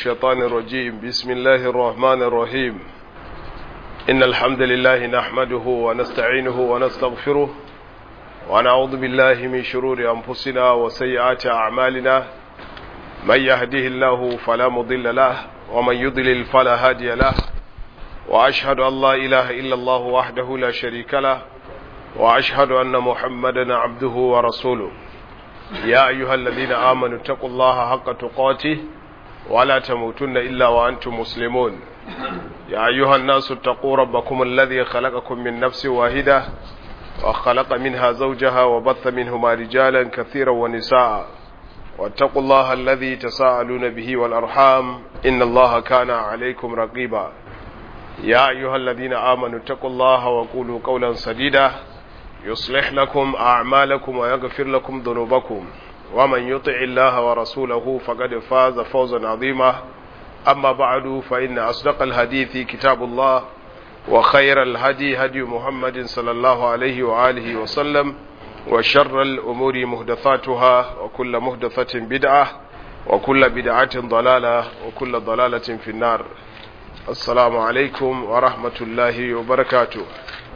الشيطان الرجيم بسم الله الرحمن الرحيم إن الحمد لله نحمده ونستعينه ونستغفره ونعوذ بالله من شرور أنفسنا وسيئات أعمالنا من يهده الله فلا مضل له ومن يضلل فلا هادي له وأشهد أن لا إله إلا الله وحده لا شريك له وأشهد أن محمدا عبده ورسوله يا أيها الذين آمنوا اتقوا الله حق تقاته ولا تموتن إلا وأنتم مسلمون يا أيها الناس اتقوا ربكم الذي خلقكم من نفس واحدة وخلق منها زوجها وبث منهما رجالا كثيرا ونساء واتقوا الله الذي تساءلون به والأرحام إن الله كان عليكم رقيبا يا أيها الذين آمنوا اتقوا الله وقولوا قولا سديدا يصلح لكم أعمالكم ويغفر لكم ذنوبكم ومن يطع الله ورسوله فقد فاز فوزا عظيما أما بعد فإن أصدق الحديث كتاب الله وخير الهدي هدي محمد صلى الله عليه وآله وسلم وشر الأمور مهدثاتها وكل مهدثة بدعة وكل بدعة ضلالة وكل ضلالة في النار السلام عليكم ورحمة الله وبركاته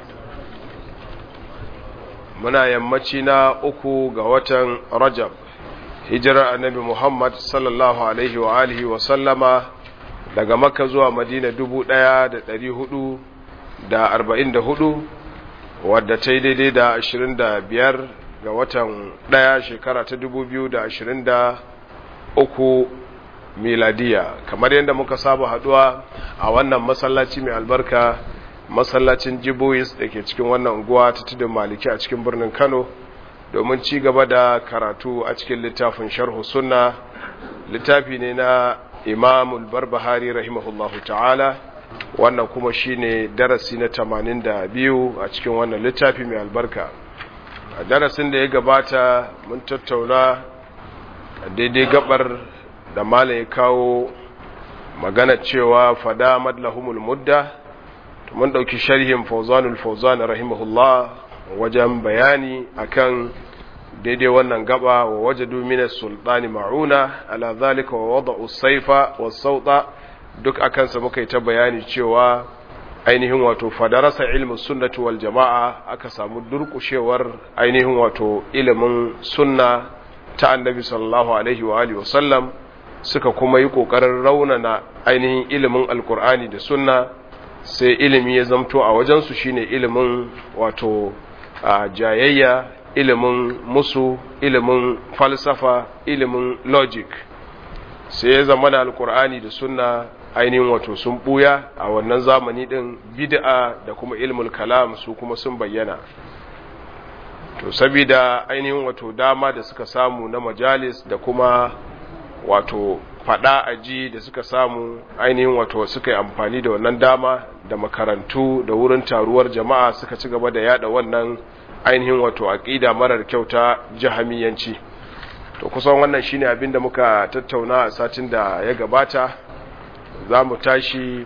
muna yammaci na uku ga watan rajab hijirar annabi muhammad sallallahu alaihi wa alihi wa sallama daga makka zuwa madina dubu ɗaya da ɗari hudu da arba'in da hudu wadda ta yi daidai da ashirin da biyar ga watan ɗaya shekara ta dubu biyu da ashirin da uku miladiya kamar yadda muka saba haduwa a wannan masallaci mai albarka masallacin jibois da ke cikin wannan unguwa ta tudun maliki a cikin birnin kano domin ci gaba da karatu a cikin littafin sharhu sunna littafi ne na imamul barbahari rahimahullahu ta'ala wannan kuma shine darasi na tamanin da biyu a cikin wannan littafi mai albarka a darasin da ya gabata mun tattauna daidai gabar da malam ya kawo magana cewa fada madlahumul mudda mun ɗauki sharhin fauzanul fauzan rahimahullah wajen bayani akan daidai wannan gaba wa wajadu min sultani ma'una ala zalika wa wada'u saifa wa sauta duk akan sa muka yi ta bayani cewa ainihin wato fadarasa ilmin sunnati wal jama'a aka samu durkushewar ainihin wato ilimin sunna ta annabi sallallahu alaihi wa alihi wa sallam suka kuma yi kokarin raunana ainihin ilimin alkur'ani da sunna sai ilimi ya zamto a wajensu shine ilimin wato a jayayya ilimin musu ilimin falsafa ilimin logic sai ya zama da alkur'ani da sunna ainihin wato sun buya a wannan zamani din bid'a da kuma ilmul kalam su kuma sun bayyana to saboda ainihin wato dama da suka samu na majalis da kuma wato fada aji da suka samu ainihin wato suka yi amfani da wannan dama da makarantu da wurin taruwar jama'a suka ci gaba da yada wannan ainihin wato aqida marar kyauta jahamiyanci to kusan wannan shine abin da muka tattauna a satin da ya gabata za mu tashi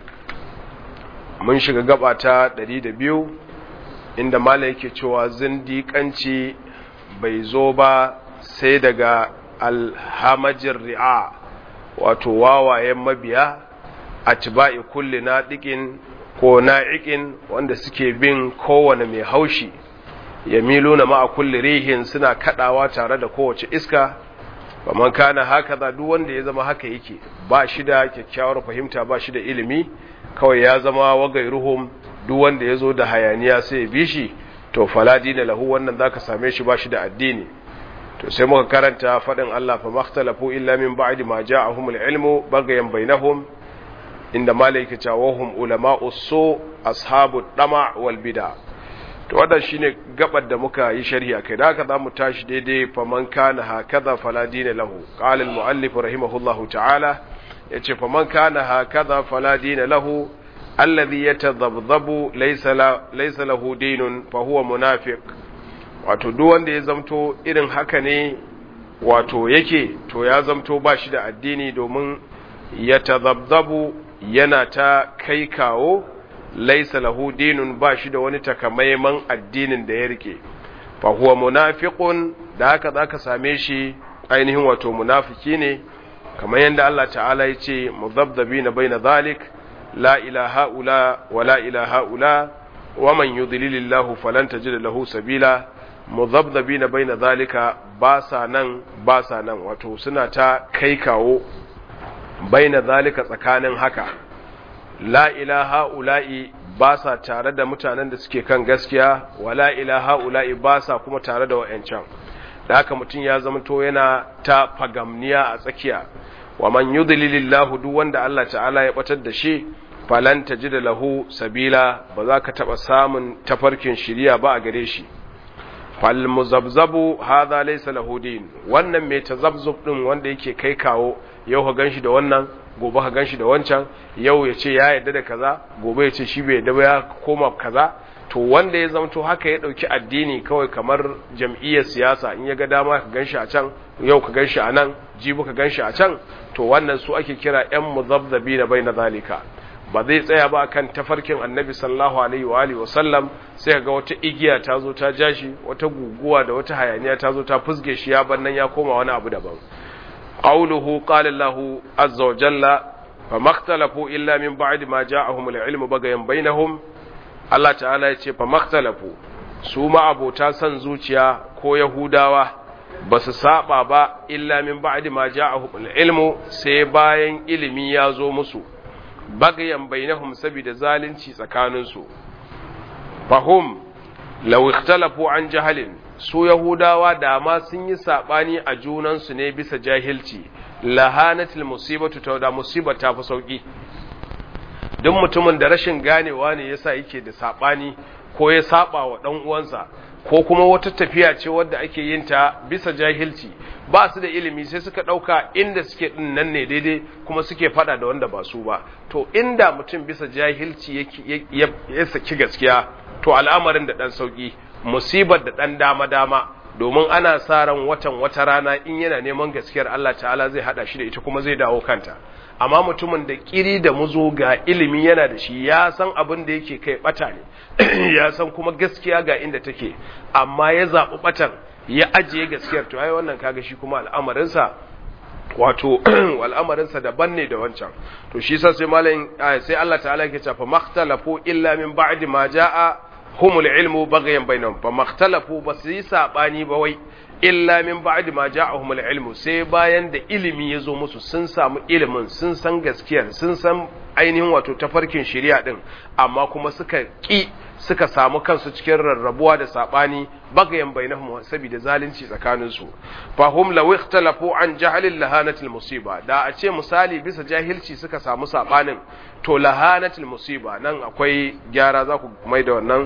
mun shiga gaba ta 102 inda mala yake cewa zindiƙanci bai zo ba sai daga alhamajin ri'a wato wawayen mabiya a tiba'i kulli naɗiƙin ko na'iƙin wanda suke bin kowane mai haushi ya milo na ma'a kulli rihin suna kaɗawa tare da kowace iska ba man kana haka za duk wanda ya zama haka yake ba shi da kyakkyawar fahimta ba shi da ilimi kawai ya zama wagai ruhum duk wanda ya zo da hayaniya sai ya bi shi to faladi da lahu wannan za ka same shi ba shi da addini to sai muka karanta faɗin Allah fa makhtalafu illa min ba'di ma ja'ahumul ilmu bagayan bainahum inda malaika ta wahum ulama'u su ashabu dama wal bid'a to wannan shine gabar da muka yi sharhi akai da haka zamu tashi daidai fa man kana hakaza fala dina lahu qala al muallif rahimahullahu ta'ala yace fa man kana hakaza fala dina lahu alladhi yatadhabdhabu laysa laysa lahu dinun fa huwa munafiq wato duk wanda ya zamto irin haka ne wato yake to ya zamto ba shi da addini domin ya tazabzabu yana ta kai kawo laisa lahu dinun ba shi da wani takamaiman addinin da ya rike fa huwa munafiqun da haka zaka same shi ainihin wato munafiki ne kamar yadda Allah ta'ala ya ce mudhabdhabina baina zalik la ilaha ula wa la ilaha ula wa man yudlilillahu falan tajid lahu sabila mudhabdhabina baina zalika ba sa nan ba sa nan wato suna ta kai kawo baina zalika tsakanin haka la ilaha ula'i ba sa tare da mutanen da suke kan gaskiya wa la ilaha ula'i ba sa kuma tare da wa'ancan da haka mutum ya zamanto yana ta fagamniya a tsakiya wa man yudlilillahu duk wanda Allah ta'ala ya batar da shi falan tajida lahu sabila ba za ka taba samun tafarkin shiriya ba a gare shi fal muzabzabu hadha laysa lahu din wannan mai tazabzub din wanda yake kai kawo yau ka ganshi da wannan gobe ka ganshi da wancan yau ya ce ya yarda da kaza gobe ya ce shi bai yarda ba ya koma kaza to wanda ya zamto haka ya dauki addini kawai kamar jam'iyyar siyasa in ya ga dama ka ganshi a can yau ka ganshi a nan jibi ka ganshi a can to wannan su ake kira yan muzabzabi na bai na zalika ba zai tsaya ba kan tafarkin annabi sallallahu alaihi wa alihi wasallam sai ga wata igiya ta zo ta jashi wata guguwa da wata hayaniya ta zo ta fusge shi ya bannan ya koma wani abu daban qawluhu qala Allah azza wa jalla famakhtalafu illa min ba'di ma ja'ahum al-ilmu bagayan bainahum Allah ta'ala ya ce famakhtalafu su ma abota san zuciya ko yahudawa ba su saba ba illa min ba'di ma ja'ahum al-ilmu sai bayan ilimi ya zo musu bagayan bainahum saboda zalunci tsakaninsu fahum law ikhtalafu an jahalin su yahudawa da ma sun yi sabani a junansu ne bisa jahilci lahanatil musibatu ta da musibar ta fi sauki duk mutumin da rashin ganewa ne yasa yake da sabani ko ya saba wa dan uwansa ko kuma wata tafiya ce wadda ake yin ta bisa jahilci ba su da ilimi sai suka ɗauka inda suke ɗin nan ne daidai kuma suke faɗa da wanda ba su ba to inda mutum bisa jahilci ya saki gaskiya to al'amarin da ɗan sauƙi musibar da ɗan dama-dama domin ana sa ran watan wata rana in yana neman gaskiyar Allah ta'ala zai haɗa shi da ita kuma zai dawo kanta amma mutumin da kiri da muzo ga ilimi yana da shi ya san abin da yake kai bata ne ya san kuma gaskiya ga inda take amma ya zaɓi batan ya ajiye gaskiyar to ai wannan kaga shi kuma al'amarinsa wato al'amarinsa daban ne da wancan to shi sa sai malamin sai Allah ta'ala yake cewa makhtalafu illa min ba'di ma jaa humul ilmu baghyan bainahum fa makhtalafu basu yi sabani ba wai illa min ba'di ma ja'ahumul ilmu sai bayan da ilimi ya zo musu sun samu ilimin sun san gaskiyar sun san ainihin wato tafarkin shari'a din amma kuma suka ki suka samu kansu cikin rarrabuwa da sabani bagayen bainahum saboda zalunci tsakanin su fa hum law ikhtalafu an jahlil lahanatil musiba da a ce misali bisa jahilci suka samu sabanin to lahanatil musiba nan akwai gyara za ku mai da wannan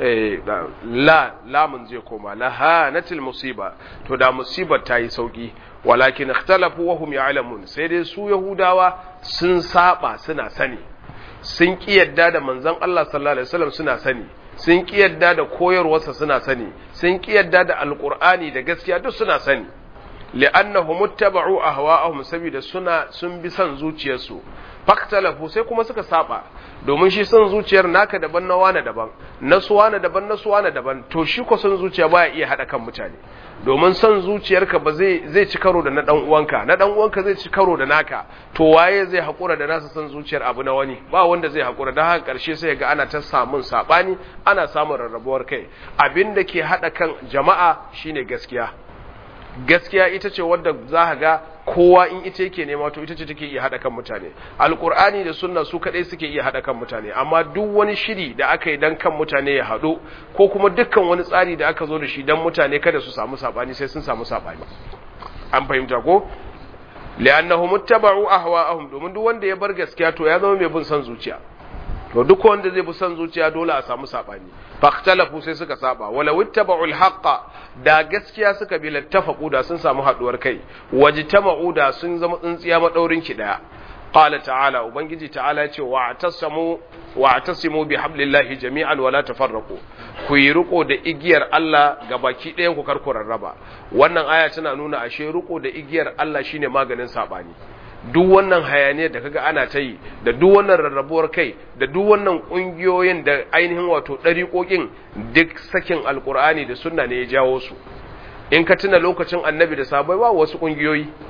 la lamun zai koma lahanatil musiba to da musibar ta yi sauki walakin ikhtalafu wa hum ya'lamun sai dai su yahudawa sun saba suna sani sun ki yadda da manzon Allah sallallahu alaihi wasallam suna sani sun ki yadda da koyarwarsa suna sani sun ki yadda da alqur'ani da gaskiya duk suna sani li'annahum muttaba'u ahwa'ahum saboda suna sun bi son zuciyarsu faktalafu sai kuma suka saba domin shi son zuciyar naka daban na wane daban na suwana daban na suwana daban to shi ko son zuciya baya iya hada kan mutane domin son zuciyarka ba zai zai ci karo da na dan uwanka na dan uwanka zai ci karo da naka to waye zai hakura da nasa son zuciyar abu na wani ba wanda zai hakura dan haka karshe sai ga ana ta samun sabani ana samun rarrabuwar kai abinda ke hada kan jama'a shine gaskiya gaskiya ita ce wadda za ka ga kowa in ita yake nema to ita ce take iya haɗa kan mutane alkur'ani da sunna su kaɗai suke iya haɗa kan mutane amma duk wani shiri da aka yi dan kan mutane ya haɗu ko kuma dukkan wani tsari da aka zo da shi dan mutane kada su samu saɓani sai sun samu saɓani an fahimta ko li'annahum ittaba'u ahwa'ahum domin duk wanda ya bar gaskiya to ya zama mai bin son zuciya to duk wanda zai bi son zuciya dole a samu sabani faktalafu sai suka saba wala wittaba'u alhaqa da gaskiya suka bi lattafaqu da sun samu haduwar kai wajtama'u da sun zama tsintsiya madaurin ki daya qala ta'ala ubangiji ta'ala ya ce wa'tasamu wa'tasimu bihablillahi jami'an wala tafarraqu ku yi riko da igiyar Allah ga baki ɗayan ku karku rarraba wannan aya tana nuna ashe riko da igiyar Allah shine maganin sabani duk wannan hayaniyar da kaga ana ta yi da duk wannan rarrabuwar kai da duk wannan ƙungiyoyin da ainihin wato ɗariƙoƙin duk sakin alƙur'ani da sunna ne ya jawo su in ka tuna lokacin annabi da sabai ba wasu ƙungiyoyi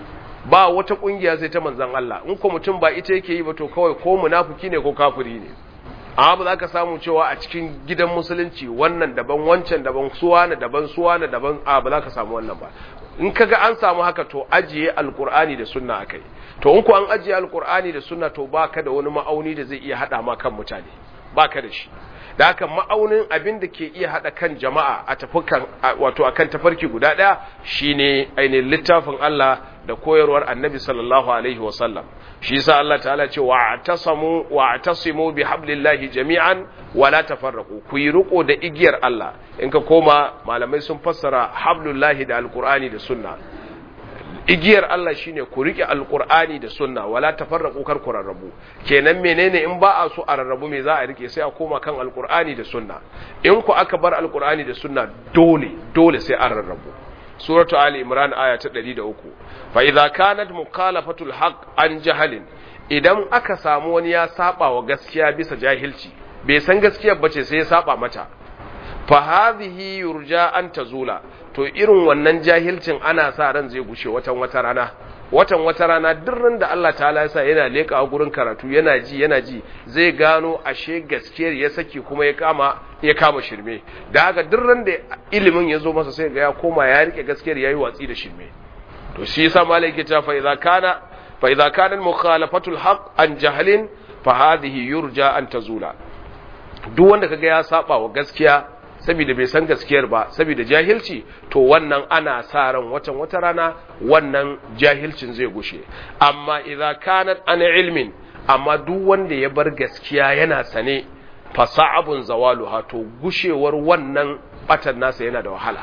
ba wata kungiya sai ta manzon Allah in ko mutum ba ita yake yi ba to kawai ko munafiki ne ko kafiri ne amma ba za ka samu cewa a cikin gidan musulunci wannan daban wancan daban suwana daban suwana daban a ba za ka samu wannan ba in kaga an samu haka to ajiye alkur'ani da sunna akai to in ku an ajiye alkur'ani da sunna to baka da wani ma'auni da zai iya hada ma kan mutane baka da shi da haka ma'aunin abin da ke iya hada kan jama'a a tafukan wato akan tafarki guda daya shine ainihin littafin Allah da koyarwar Annabi sallallahu alaihi wa sallam shi yasa Allah ta'ala ce wa'tasamu wa'tasimu bihablillahi jami'an wa la tafarraqu ku yi riko da igiyar Allah in ka koma malamai sun fassara hablullahi da alqur'ani da sunna igiyar Allah shine ku rike alqur'ani da sunna wala tafarraqu kar ku rarrabu kenan menene in ba a so a rarrabu me za a rike sai a koma kan alqur'ani da sunna in ku aka bar alqur'ani da sunna dole dole sai an rarrabu suratu ali imran aya ta 103 fa idza kanat mukhalafatul haqq an jahalin idan aka samu wani ya saba wa gaskiya bisa jahilci bai san gaskiyar bace sai ya saba mata fa hadhihi yurja an tazula to irin wannan jahilcin ana sa ran zai gushe watan wata rana watan wata rana dirrin da Allah ta'ala ya sa yana leka a gurin karatu yana ji yana ji zai gano ashe gaskiyar ya saki kuma ya kama ya kama shirme da haka dirrin da ilimin ya zo masa sai ga ya koma ya rike gaskiyar yayi watsi da shirme to shi yasa malai ke cewa fa idza kana fa idza kana mukhalafatul haqq an jahlin fa hadhihi yurja an tazula duk wanda kaga ya saba wa gaskiya saboda bai san gaskiyar ba saboda jahilci to wannan ana sa ran watan wata rana wannan jahilcin zai gushe amma idza kanat an ilmin amma duk wanda ya bar gaskiya yana sane fasa'abun zawaluha to gushewar wannan batan nasa yana da wahala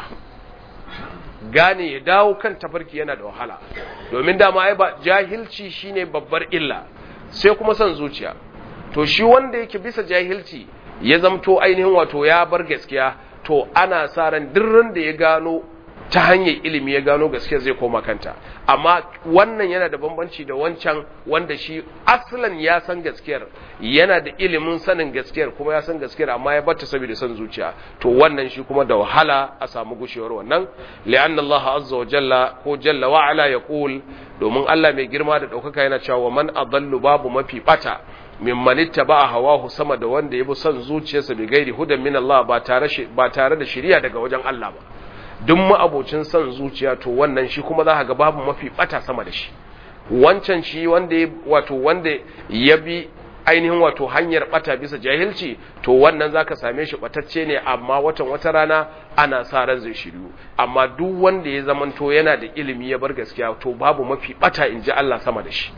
gane ya dawo kan tafarki yana da wahala domin dama ai ba jahilci shine babbar illa sai kuma son zuciya to shi wanda yake bisa jahilci ya zamto ainihin wato ya bar gaskiya to ana sa ran dirrin da ya gano ta hanyar ilimi ya gano gaskiya zai koma kanta amma wannan yana da bambanci da wancan wanda shi aslan ya san gaskiyar yana da ilimin sanin gaskiyar kuma ya san gaskiyar amma ya batta saboda son zuciya to wannan shi kuma da wahala a samu gushewar wannan li'anna Allah azza wa jalla ko jalla wa ala yaqul domin Allah mai girma da daukaka yana cewa man adallu babu mafi bata mimman ittaba hawahu sama da wanda yabi son zuciyarsa bi gairi hudan min Allah ba tare ba tare da shari'a daga wajen Allah ba duk ma'abocin son zuciya to wannan shi kuma za ka ga babu mafi bata sama da shi wancan shi wanda ya wato wanda ya bi ainihin wato hanyar bata bisa jahilci to wannan zaka same shi batacce ne amma watan wata rana ana sa ran zai shiryu amma duk wanda ya zamanto yana da ilimi ya bar gaskiya to babu mafi bata inji Allah sama da shi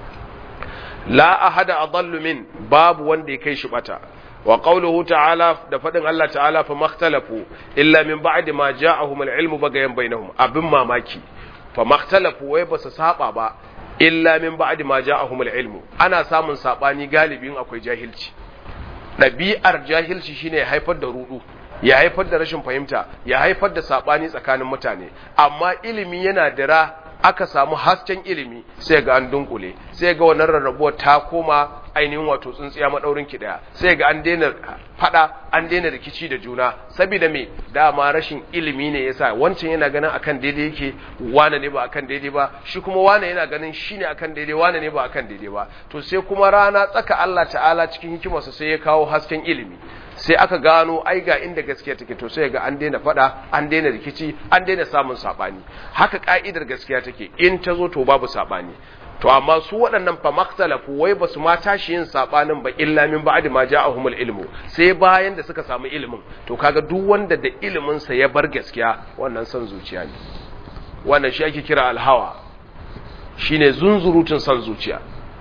la ahada adallu min babu wanda ya kai shi bata wa qawluhu ta'ala da fadin Allah ta'ala fa makhtalafu illa min ba'di ma ja'ahum al-ilmu bagayan bainahum abin mamaki fa makhtalafu wai ba su saba ba illa min ba'di ma ja'ahum al-ilmu ana samun sabani galibin akwai jahilci ɗabi'ar jahilci shine ya haifar da rudu ya haifar da rashin fahimta ya haifar da sabani tsakanin mutane amma ilimi yana dira aka samu hasken ilimi sai ga an dunkule sai ga wannan rarrabuwar ta koma ainihin wato tsuntsiya madaurin ki daya sai ga an daina fada an daina rikici da juna saboda me dama rashin ilimi ne yasa wancan yana ganin akan daidai yake wane ne ba akan daidai ba shi kuma wane yana ganin shine akan daidai wane ne ba akan daidai ba to sai kuma rana tsaka Allah ta'ala cikin hikimarsa sai ya kawo hasken ilimi sai aka gano ai ga inda gaskiya take to sai ga an daina fada an daina rikici an daina samun sabani haka ka'idar gaskiya take in ta zo to babu sabani to amma su waɗannan fa maktalafu wai ba su ma tashi yin sabanin ba illa min ba'di ma ja'ahumul ilmu sai bayan da suka samu ilimin to kaga duk wanda da ilimin sa ya bar gaskiya wannan son zuciya ne wannan shi ake kira alhawa shine zunzurutun son zuciya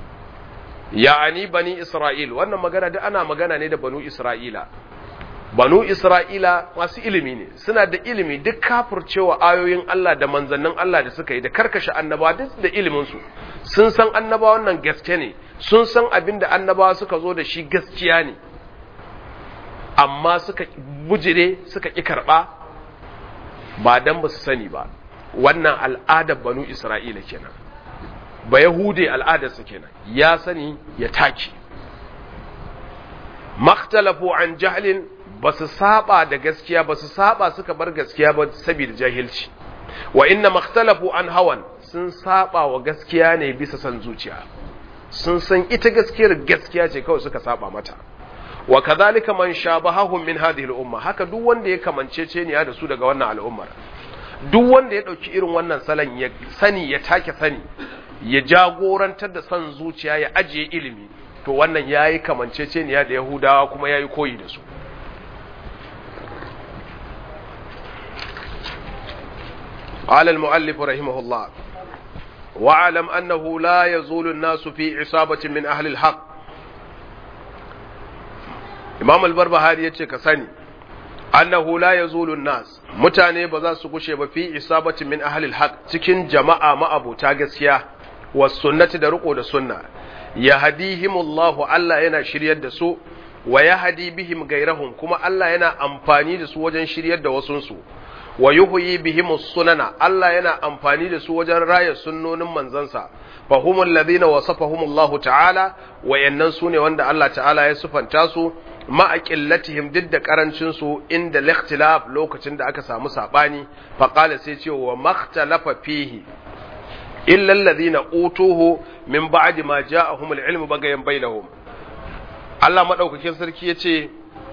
ya'ani bani isra'il wannan magana da ana magana ne da banu isra'ila banu isra'ila masu ilimi ne suna da ilimi duk kafircewa ayoyin Allah da manzannin Allah da suka yi da karkashe annaba duk da iliminsu sun san annaba wannan gaske ne sun san abin da annabawa suka zo da shi gaskiya ne amma suka bujire suka ƙi karɓa ba dan ba su sani ba wannan al'adar banu isra'ila kenan ba yahude al'adarsa kenan ya sani ya take makhtalafu an jahlin ba su saba da gaskiya ba su saba suka bar gaskiya ba saboda jahilci wa inna makhtalafu an hawan sun saba wa gaskiya ne bisa san zuciya sun san ita gaskiyar gaskiya ce kawai suka saba mata wa kadhalika man shabahahum min hadhihi al-umma haka duk wanda ya kamancece ne da su daga wannan al'ummar duk wanda ya dauki irin wannan salon ya sani ya take sani ya jagorantar da san zuciya ya ajiye ilimi to wannan yayi kamancece ne da yahudawa kuma yayi koyi da su قال المؤلف رحمه الله واعلم أنه لا يزول الناس في عصابة من أهل الحق إمام البربهاري يتشك كساني أنه لا يزول الناس متاني بذا سكوشي في عصابة من أهل الحق تكين جماعة ما أبو تاغسيا والسنة درقو دا سنة يهديهم الله ألا ينا شريد دا سوء ويهدي بهم غيرهم كما ألا ينا أمفاني دا سوء وجن شريد دا وسنسو wa yuhyi bihim sunana Allah yana amfani da su wajen raya sunnonin manzansa fa humul ladina wasafahum Allah ta'ala wayannan sune wanda Allah ta'ala ya sufanta su ma aqillatihim duk da karancin su inda likhtilaf lokacin da aka samu sabani fa qala sai ce wa makhtalafa fihi illa alladhina utuhu min ba'di ma ja'ahum al-ilmu bagayan bainahum Allah madaukakin sarki yace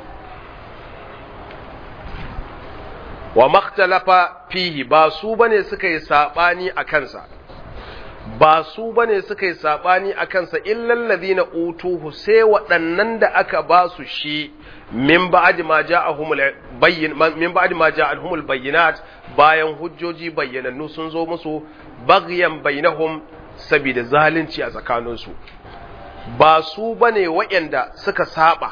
wa makhtalafa fihi ba su bane suka yi sabani a kansa ba su bane suka yi sabani a kansa illal ladina utuhu sai waɗannan da aka ba su shi min ba'di ma ja'ahumul bayyin min ba'di ma ja'ahumul bayyinat bayan hujjoji bayyanannu sun zo musu baghyan bainahum saboda zalunci a tsakaninsu ba su bane waɗanda suka saba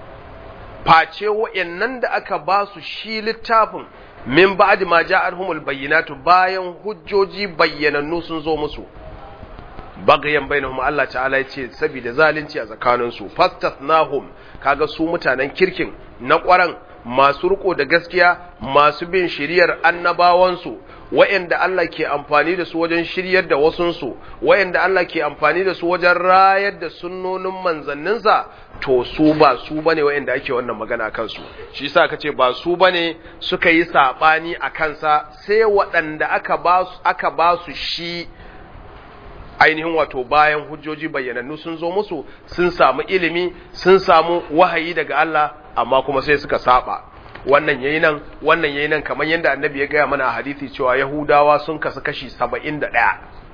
face waɗannan da aka ba su shi littafin min ba'di ma ja'arhumul bayyinatu bayan hujjoji bayyanannu sun zo musu bagayen bainahum Allah ta'ala ya ce saboda zalunci a tsakanin su fastathnahum kaga su mutanen kirkin na ƙwaran masu riko da gaskiya masu bin shiriyar annabawansu wa'anda Allah ke amfani da su wajen shiryar da wasunsu wa'anda Allah ke amfani da su wajen rayar da sunnonin manzanninsa to su ba su bane wa'anda ake wannan magana kansu shi yasa kace ba su bane suka yi sabani a kansa sai waɗanda aka ba su aka ba su shi ainihin wato bayan hujjoji bayyanannu sun zo musu sun samu ilimi sun samu wahayi daga Allah amma kuma sai suka saba wannan yayi nan wannan yayi nan kamar yadda annabi ya gaya mana a hadisi cewa yahudawa sun kasu kashi 71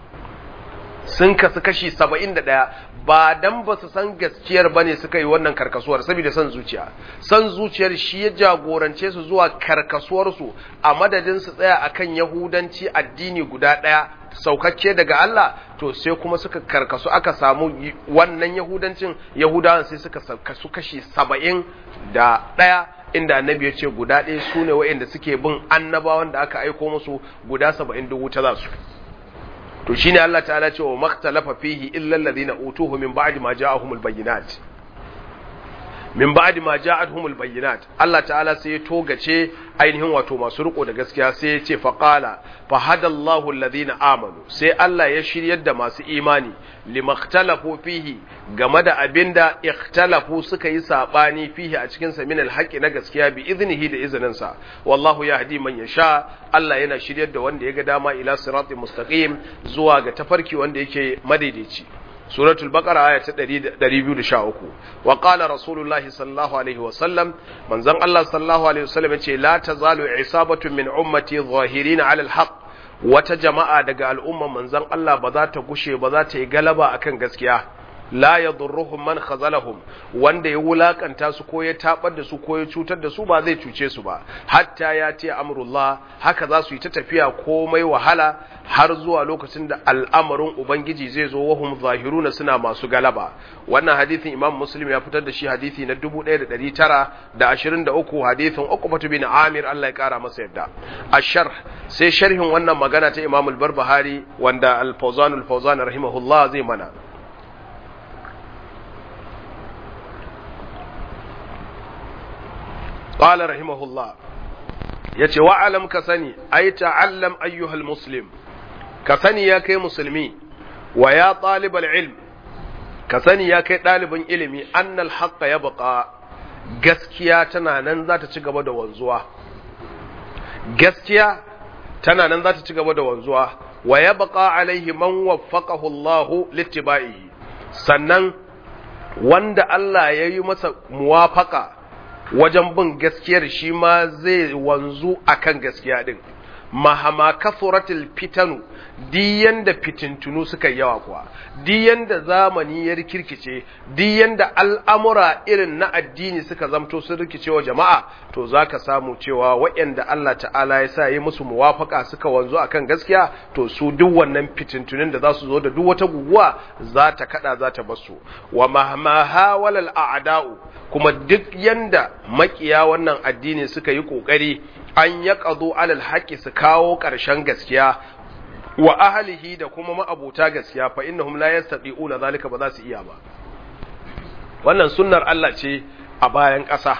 sun kasu kashi 71 ba dan ba su san gaskiyar bane suka yi wannan karkasuwar saboda san zuciya san zuciyar shi ya jagorance su zuwa karkasuwar su a madadin su tsaya akan yahudanci addini guda daya saukakke daga Allah to sai kuma suka karkasu aka samu wannan yahudancin yahudawan sai suka kasu kashi saba'in da ɗaya inda annabi ya ce guda ɗaya su ne wa'inda suke bin annabawan da aka aiko musu guda saba'in duk wuta za su to shine Allah ta'ala ce wa maktalafa fihi illa alladhina utuhu min ba'di ma ja'ahumul bayyinat min ba'di ma ja'atuhumul bayyinat Allah ta'ala sai ya togace ainihin wato masu riko da gaskiya sai ya ce faqala fa hadallahu alladhina amanu sai Allah ya shiryar da masu imani limakhtalafu fihi game da abinda ikhtalafu suka yi sabani fihi a cikin sa min alhaqi na gaskiya bi iznihi da izinin sa wallahu yahdi man yasha Allah yana shiryar da wanda ya ga dama ila siratin mustaqim zuwa ga tafarki wanda yake madaidaici suratul baqara aya ta 213 wa qala rasulullahi sallallahu alaihi wa sallam manzon Allah sallallahu alaihi wa sallam yace la tazalu isabatu min ummati zahirin ala alhaq wata jama'a daga al'umma manzon Allah ba za ta gushe ba za ta yi galaba akan gaskiya la yadurruhum man khazalahum wanda ya wulakanta su ko ya tabar da su ko ya cutar da su ba zai cuce su ba hatta ya ce amrullah haka za su yi ta tafiya komai wahala har zuwa lokacin da al'amarin ubangiji zai zo wahum zahiruna suna masu galaba wannan hadithin imam muslim ya fitar da shi hadithi na 1923 hadithin uqbatu bin amir Allah ya kara masa yadda ashar sai sharhin wannan magana ta imam al-barbahari wanda al-fawzan al-fawzan rahimahullah zai mana قال رحمه الله yace wa'alam ka sani ai ta'allam ayyuhal muslim ka sani ya kai musulmi wa ya talibal ilm ka sani ya kai ɗalibin ilimi annal haqqa ya baqa gaskiya tana nan za ta ci gaba da wanzuwa gaskiya tana nan za ta ci gaba da wanzuwa wa yabqa alaihi man waffaqahu Allah littiba'ihi sannan wanda Allah ya yi masa muwafaka wajen bin gaskiyar shi ma zai wanzu akan gaskiya din mahama kasuratul fitanu diyan da fitintunu suka yawa kuwa diyan da zamani ya rikirkice diyan da al'amura irin na addini suka zamto sun rikice wa jama'a to zaka samu cewa waɗanda Allah ta'ala ya sa yi musu muwafaka suka wanzu akan gaskiya to su duk wannan fitintunin da za su zo da duk wata guguwa za ta kada za ta basu wa mahama hawalal a'da'u kuma duk yanda makiya wannan addini suka yi kokari an ya ƙazo alal haƙi su kawo ƙarshen gaskiya wa ahalihi da kuma ma'abuta gaskiya fa innahum la yastati'una zalika ba za su iya ba wannan sunnar Allah ce a bayan ƙasa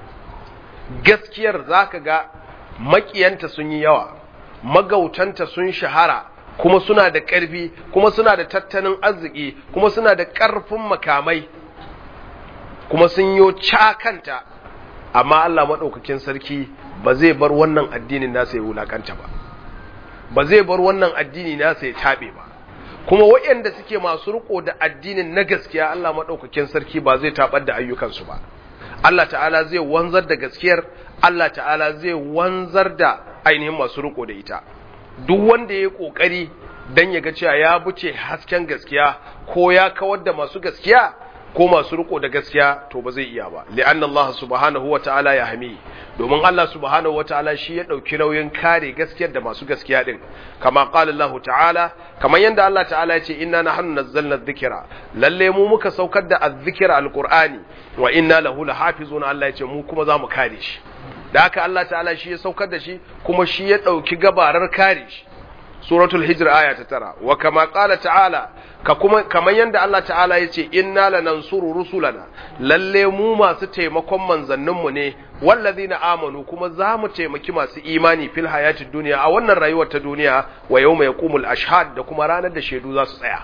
gaskiyar zaka ga makiyanta sun yi yawa magautanta sun shahara kuma suna da ƙarfi kuma suna da tattalin arziki kuma suna da ƙarfin makamai kuma sun yo cakanta amma Allah maɗaukakin sarki ba zai bar wannan addinin nasa ya wulakanta ba ba zai bar wannan addini nasa ya taɓe ba kuma waɗanda suke masu riko da addinin na gaskiya Allah maɗaukakin sarki ba zai taɓar da ayyukansu ba Allah ta'ala zai wanzar da gaskiyar Allah ta'ala zai wanzar da ainihin masu riko da ita duk wanda ya yi ƙoƙari don ya ga cewa ya buce hasken gaskiya ko ya kawar da masu gaskiya ko masu riko da gaskiya to ba zai iya ba li'anna Allah subhanahu wa ta'ala ya hami domin Allah subhanahu wa ta'ala shi ya dauki nauyin kare gaskiyar da masu gaskiya din kama qala Allah ta'ala kamar yanda Allah ta'ala ya ce inna nahnu nazzalna dhikra lalle mu muka saukar da adh-dhikra alqur'ani wa inna lahu lahafizun Allah ya ce mu kuma za mu kare shi da haka Allah ta'ala shi ya saukar da shi kuma shi ya dauki gabarar kare shi suratul hijr aya ta tara wa kama qala ta'ala ka kuma kamar yanda Allah ta'ala yace inna lanansuru rusulana lalle mu masu taimakon manzannin mu ne wallazina amanu kuma za mu taimaki masu imani fil hayatid duniya a wannan rayuwar ta duniya wa yawma yaqumul ashhad da kuma ranar da shaidu za su tsaya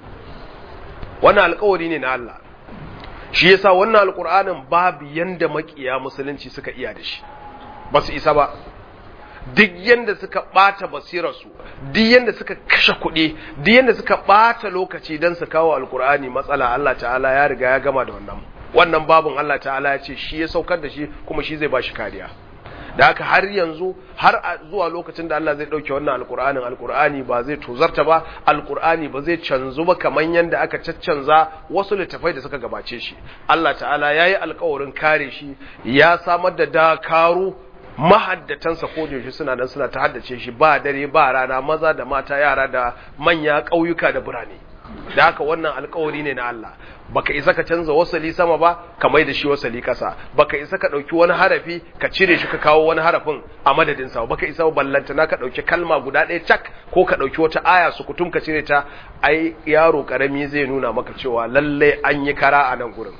wannan alƙawari ne na Allah shi yasa wannan alƙur'anin babu yanda makiya musulunci suka iya da shi ba su isa ba duk yanda suka ɓata basirarsu duk yanda suka kashe kuɗi duk yanda suka ɓata lokaci don su kawo alkur'ani matsala Allah ta'ala ya riga ya gama da wannan wannan babun Allah ta'ala ya ce shi ya saukar da shi kuma shi zai ba shi kariya da haka har yanzu har zuwa lokacin da Allah zai ɗauke wannan alkur'anin alkur'ani ba zai tozarta ba alkur'ani ba zai canzu ba kamar yadda aka caccanza wasu littafai da suka gabace shi Allah ta'ala ya yi alkawarin kare shi ya samar da dakaru mahaddatansa ko da suna nan suna ta haddace shi ba dare ba rana maza da mata yara da manya ƙauyuka da birane da haka wannan alkawari ne na Allah baka isa ka canza wasali sama ba ka mai da shi wasali kasa baka isa ka dauki wani harafi ka cire shi ka kawo wani harafin a madadin sa baka isa ballanta na ka dauki kalma guda ɗaya cak ko ka dauki wata aya su kutum ka cire ta ai yaro karami zai nuna maka cewa lalle an yi kara a nan gurin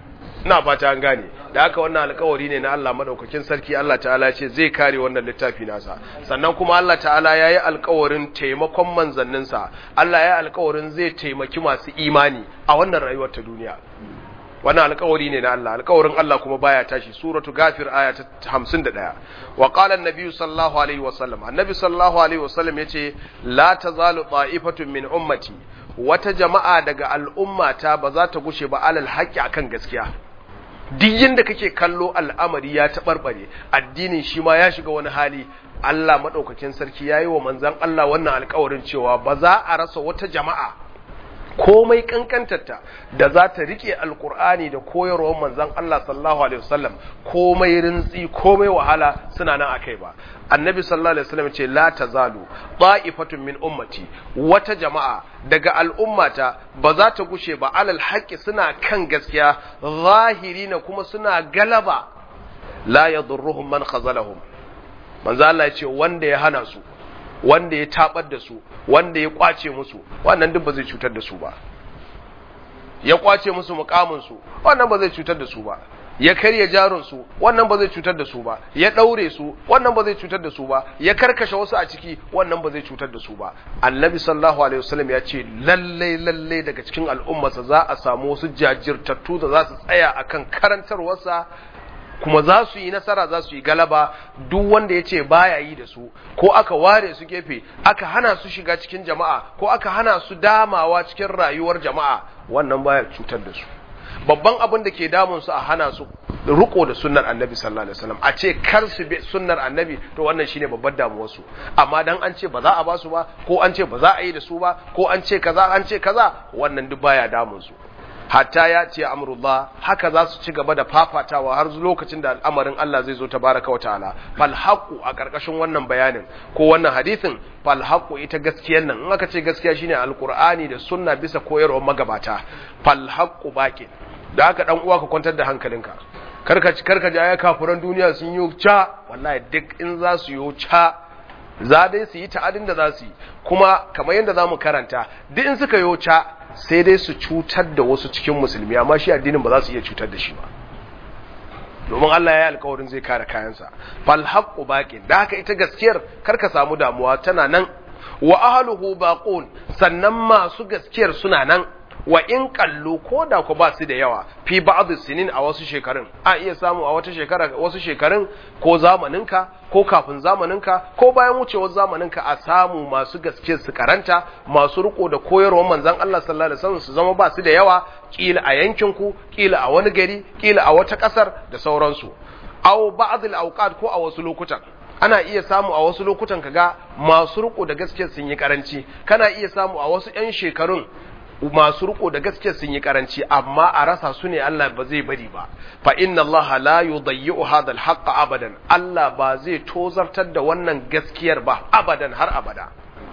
ina fata an gane da haka wannan alkawari ne na Allah madaukakin sarki Allah ta'ala ce zai kare wannan littafi nasa sannan kuma Allah ta'ala yayi alkawarin taimakon manzanninsa Allah yayi alkawarin zai taimaki masu imani a wannan rayuwar ta duniya wannan alkawari ne na Allah alkawarin Allah kuma baya tashi suratu gafir aya ta 51 wa qala an-nabi sallallahu alaihi wasallam annabi sallallahu alaihi wasallam yace la tazalu ta'ifatun min ummati wata jama'a daga al'ummata ba za ta gushe ba alal haqqi akan gaskiya duk yadda kake kallo al'amari ya taɓarɓare addinin shi ma ya shiga wani hali Allah maɗaukakin sarki ya yi wa manzan Allah wannan alkawarin cewa ba za a rasa wata jama'a komai kankantarta da za ta rike alkur'ani da koyarwar manzan Allah sallallahu alaihi wasallam komai rintsi komai wahala suna nan akai ba annabi sallallahu alaihi wasallam ce la tazalu ta'ifatun min ummati wata jama'a daga al'ummata ba za ta gushe ba alal haqqi suna kan gaskiya zahirina kuma suna galaba la yadurruhum man khazalahum manzo Allah ya ce wanda ya hana su wanda ya tabar da su wanda ya kwace musu wannan duk ba zai cutar da su ba ya kwace musu mukamin su wannan ba zai cutar da su ba ya karya jarin su wannan ba zai cutar da su ba ya daure su wannan ba zai cutar da su ba ya karkashe wasu a ciki wannan ba zai cutar da su ba annabi sallallahu alaihi wasallam ya ce lalle lalle daga cikin al'ummarsa za a samu wasu jajirtattu da za su tsaya akan karantarwarsa kuma za su yi nasara za su yi galaba duk wanda ya ce baya yi da su ko aka ware su gefe aka hana su shiga cikin jama'a ko aka hana su damawa cikin rayuwar jama'a wannan baya cutar da su babban abin da ke damun su a hana su riko da sunnar annabi sallallahu alaihi wasallam a ce kar su bi sunnar annabi to wannan shine babbar damuwar su amma dan an ce ba za a ba su ba ko an ce ba za a yi da su ba ko an ce kaza an ce kaza wannan duk baya damun su hatta ya ce amrullah haka za su ci gaba da fafatawa har lokacin da al'amarin Allah zai zo tabaraka wata'ala fal haqu a karkashin wannan bayanin ko wannan hadisin fal haqu ita gaskiyar nan in aka ce gaskiya shine alqur'ani da sunna bisa koyarwar magabata fal haqu baqi da haka dan uwa ka kwantar da hankalinka karka karka ji aya kafuran duniya sun yi ca wallahi duk in za su yi ca za dai su yi ta'adin da za su yi kuma kamar yadda za mu karanta duk in suka yi ca sai dai su cutar da wasu cikin musulmi amma shi addinin ba za su iya cutar da shi ba domin Allah ya yi alkawarin zai kare kayansa fal haqqu baqin da haka ita gaskiyar karka samu damuwa tana nan wa ahluhu baqun sannan masu gaskiyar suna nan wa in kallo ko da ku ba su da yawa fi ba'd sinin a wasu shekarun a iya samu a wata shekara wasu shekarun ko zamaninka ko kafin zamaninka ko bayan wucewar zamaninka a samu masu gaske su karanta masu riko da koyarwar manzon Allah sallallahu alaihi wasallam su zama ba su da yawa kila a yankin ku kila a wani gari kila a wata kasar da sauransu aw ba'd al-awqat ko a wasu lokutan ana iya samu a wasu lokutan kaga masu riko da gaske sun yi karanci kana iya samu a wasu 'yan shekarun masu riko da gaske sun yi karanci amma a rasa su ne Allah ba zai bari ba fa inna Allah la yudayyi'u hadha al abadan Allah ba zai tozartar da wannan gaskiyar ba abadan har abada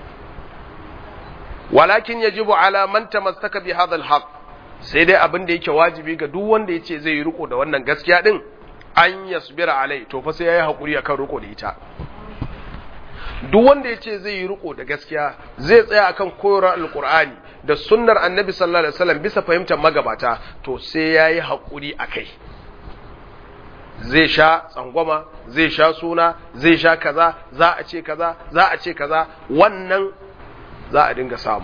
walakin yajibu ala man tamassaka bi hadha al sai dai abin da yake wajibi ga duk wanda yace zai yi riko da wannan gaskiya din an yasbira alai to fa sai yayi hakuri akan riko da ita duk wanda yace zai yi riko da gaskiya zai tsaya akan koyarwar alqur'ani da sunnar annabi sallallahu alaihi wasallam bisa fahimtar magabata to sai yayi hakuri akai zai sha tsangwama zai sha suna zai sha kaza za a ce kaza za a ce kaza wannan za a dinga samu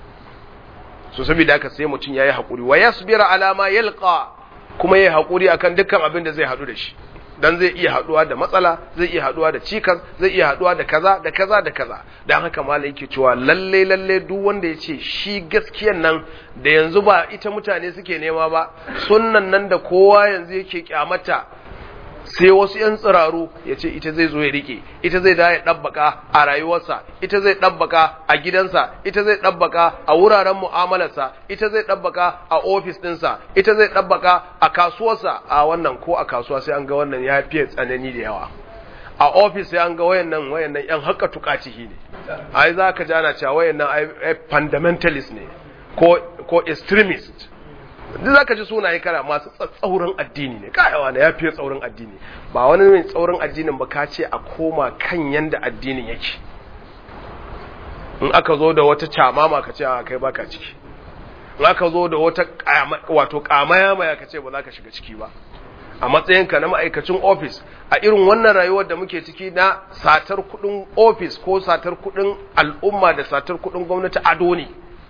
so saboda haka sai mutum yayi hakuri wa yasbira ala ma yalqa kuma yayi hakuri akan dukkan abin da zai hadu da shi dan zai iya haduwa da matsala zai iya haduwa da cikas zai iya haduwa da kaza da kaza da kaza dan haka malai yake cewa lalle lalle duk wanda yace shi gaskiyan nan da yanzu ba ita mutane suke nema ba sunnan nan da kowa yanzu yake kyamata sai wasu ‘yan tsiraru ya ce ita zai zo ya rike, ita zai da ya ɗabbaka a rayuwarsa, ita zai ɗabbaka a gidansa, ita zai ɗabbaka a wuraren mu'amalarsa, ita zai ɗabbaka a ofis ɗinsa, ita zai ɗabbaka a kasuwarsa a wannan ko a kasuwa sai an ga wannan ya fiye tsanani da yawa. A ofis sai an ga wayannan wayannan ‘yan haka tukacihi ne, ai za ka jana cewa wayannan ai fundamentalist ne ko, ko extremist. duk zaka ji sunaye kana masu tsaurin addini ne kayawa na yafi tsaurin addini ba wani mai tsaurin addinin ba ka ce a koma kan yanda addinin yake in aka zo da wata camama ka ce a kai baka ciki in aka zo da wata wato kamaya maya ka ce ba za ka shiga ciki ba a matsayinka na ma'aikacin ofis a irin wannan rayuwar da muke ciki na satar kudin ofis ko satar kudin al'umma da satar kudin gwamnati ado ne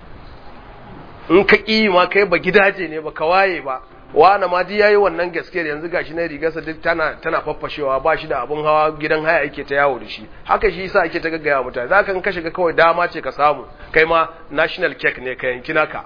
in ka ƙi ma kai ba gidaje ne ba ka waye ba wani ma ji yayi wannan gaskiyar yanzu gashi na rigarsa duk tana tana faffashewa ba shi da abun hawa gidan haya yake ta yawo da shi haka shi yasa ake ta gaggaya mutane za ka ka shiga kawai dama ce ka samu kai ma national cake ne ka yanki naka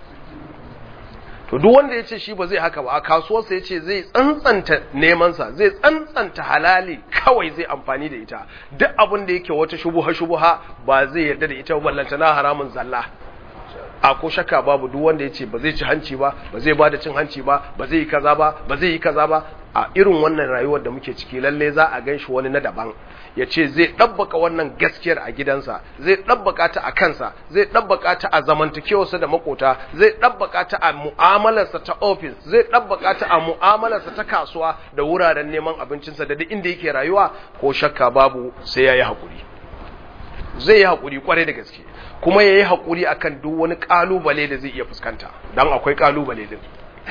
to duk wanda ya ce shi ba zai haka ba a kasuwarsa ya ce zai tsantsanta nemansa zai tsantsanta halali kawai zai amfani da ita duk abin da yake wata shubuha shubuha ba zai yarda da ita ballanta na haramun zalla a ko shakka babu duk wanda ya ce ba zai ci hanci ba ba zai bada cin hanci ba ba zai yi kaza ba ba zai yi kaza ba a irin wannan rayuwar da muke ciki lalle za a gan shi wani na daban ya ce zai ɗabbaka wannan gaskiyar a gidansa zai ɗabbaka ta a kansa zai ɗabbaka ta a zamantakewarsa da makota zai ɗabbaka ta a mu'amalarsa ta ofis zai ɗabbaka ta a mu'amalarsa ta kasuwa da wuraren neman abincinsa da duk inda yake rayuwa ko shakka babu sai ya yi haƙuri zai yi haƙuri kwarai da gaske kuma ya yi haƙuri a kan duk wani ƙalubale da zai iya fuskanta don akwai ƙalubale din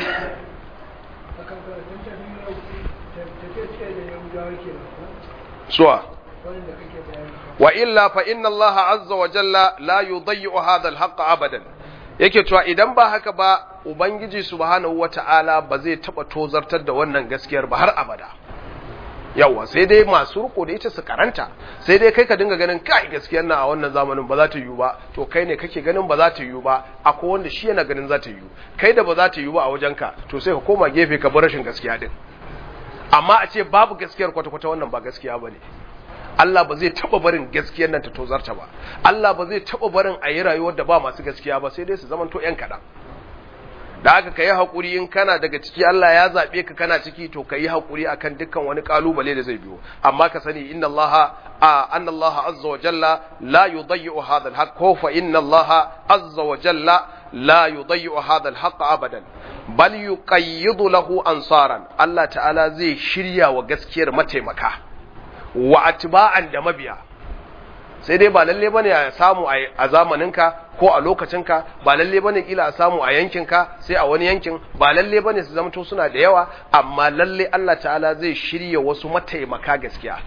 suwa wa illa fa inna Allah azza wa jalla la yudayyi'u hadha al abadan yake cewa idan ba haka ba ubangiji subhanahu wata'ala ba zai taba tozartar da wannan gaskiyar ba har abada yawa sai dai masu riko da ita su karanta sai dai kai ka dinga ganin kai gaskiyar na a wannan zamanin ba za ta yiwu ba to kai ne kake ganin ba za ta yiwu ba akwai wanda shi yana ganin za ta yiwu kai da ba za ta yiwu ba a wajenka to sai ka koma gefe ka bar rashin gaskiya din amma a ce babu gaskiyar kwata-kwata wannan ba gaskiya ba ne Allah ba zai taba barin gaskiyar nan ta tozarta ba Allah ba zai taba barin a yi rayuwar da ba masu gaskiya ba sai dai su zamanto yan kaɗan da haka ka yi haƙuri in kana daga ciki Allah ya zaɓe ka kana ciki to ka yi haƙuri akan dukkan wani ƙalubale da zai biyo amma ka sani inna Allah a anna Allah azza wa jalla la yudayyi'u hadha al-haqq ko fa inna Allah azza wa jalla la yudayyi'u hadha al-haqq abadan bal yuqayyidu lahu ansaran Allah ta'ala zai shirya wa gaskiyar mataimaka wa atba'an da mabiya sai dai ba lalle bane a samu a zamaninka ko a lokacinka ba lalle bane kila a samu a yankinka sai a wani yankin ba lalle bane su zamto suna da yawa amma lalle Allah ta'ala zai shirya wasu mataimaka gaskiya